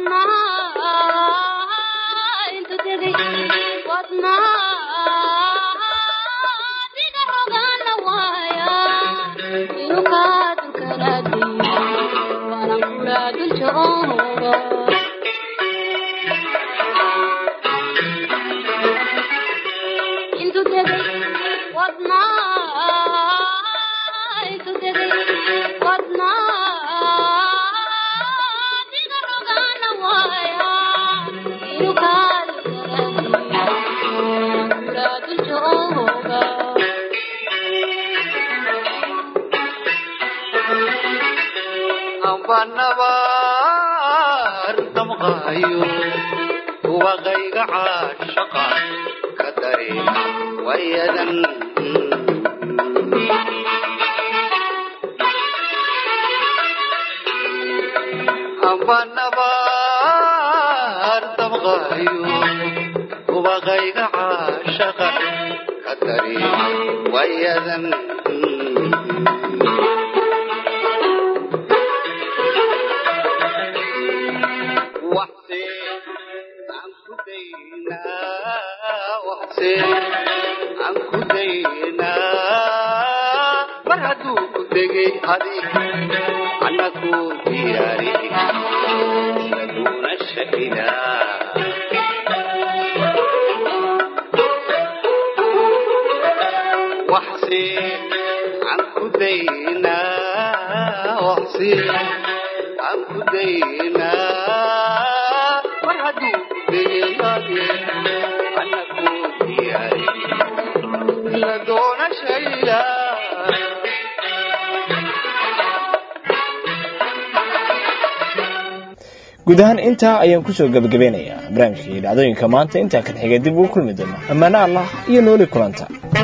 nabaar damqaayo waqayga caashaqa ka dareema wayadan amba nabaar damqaayo waqayga caashaqa ka dareema wayadan aan ku daynaa mar hadduu ku degay adig anna ku diyaari laguna shahidaa waxsi aan ku daynaa waxsi aan ku daynaa mar hadduu ku degay adig anna ku diyaari lagoona shaydaa guud ahaan intaa ayaan kusoo gebagabeynayaa barnaamijkii dhacdooyinka maanta intaa kan xiga dib ugu kulmi doona ammaano allah iyo nooli kulanta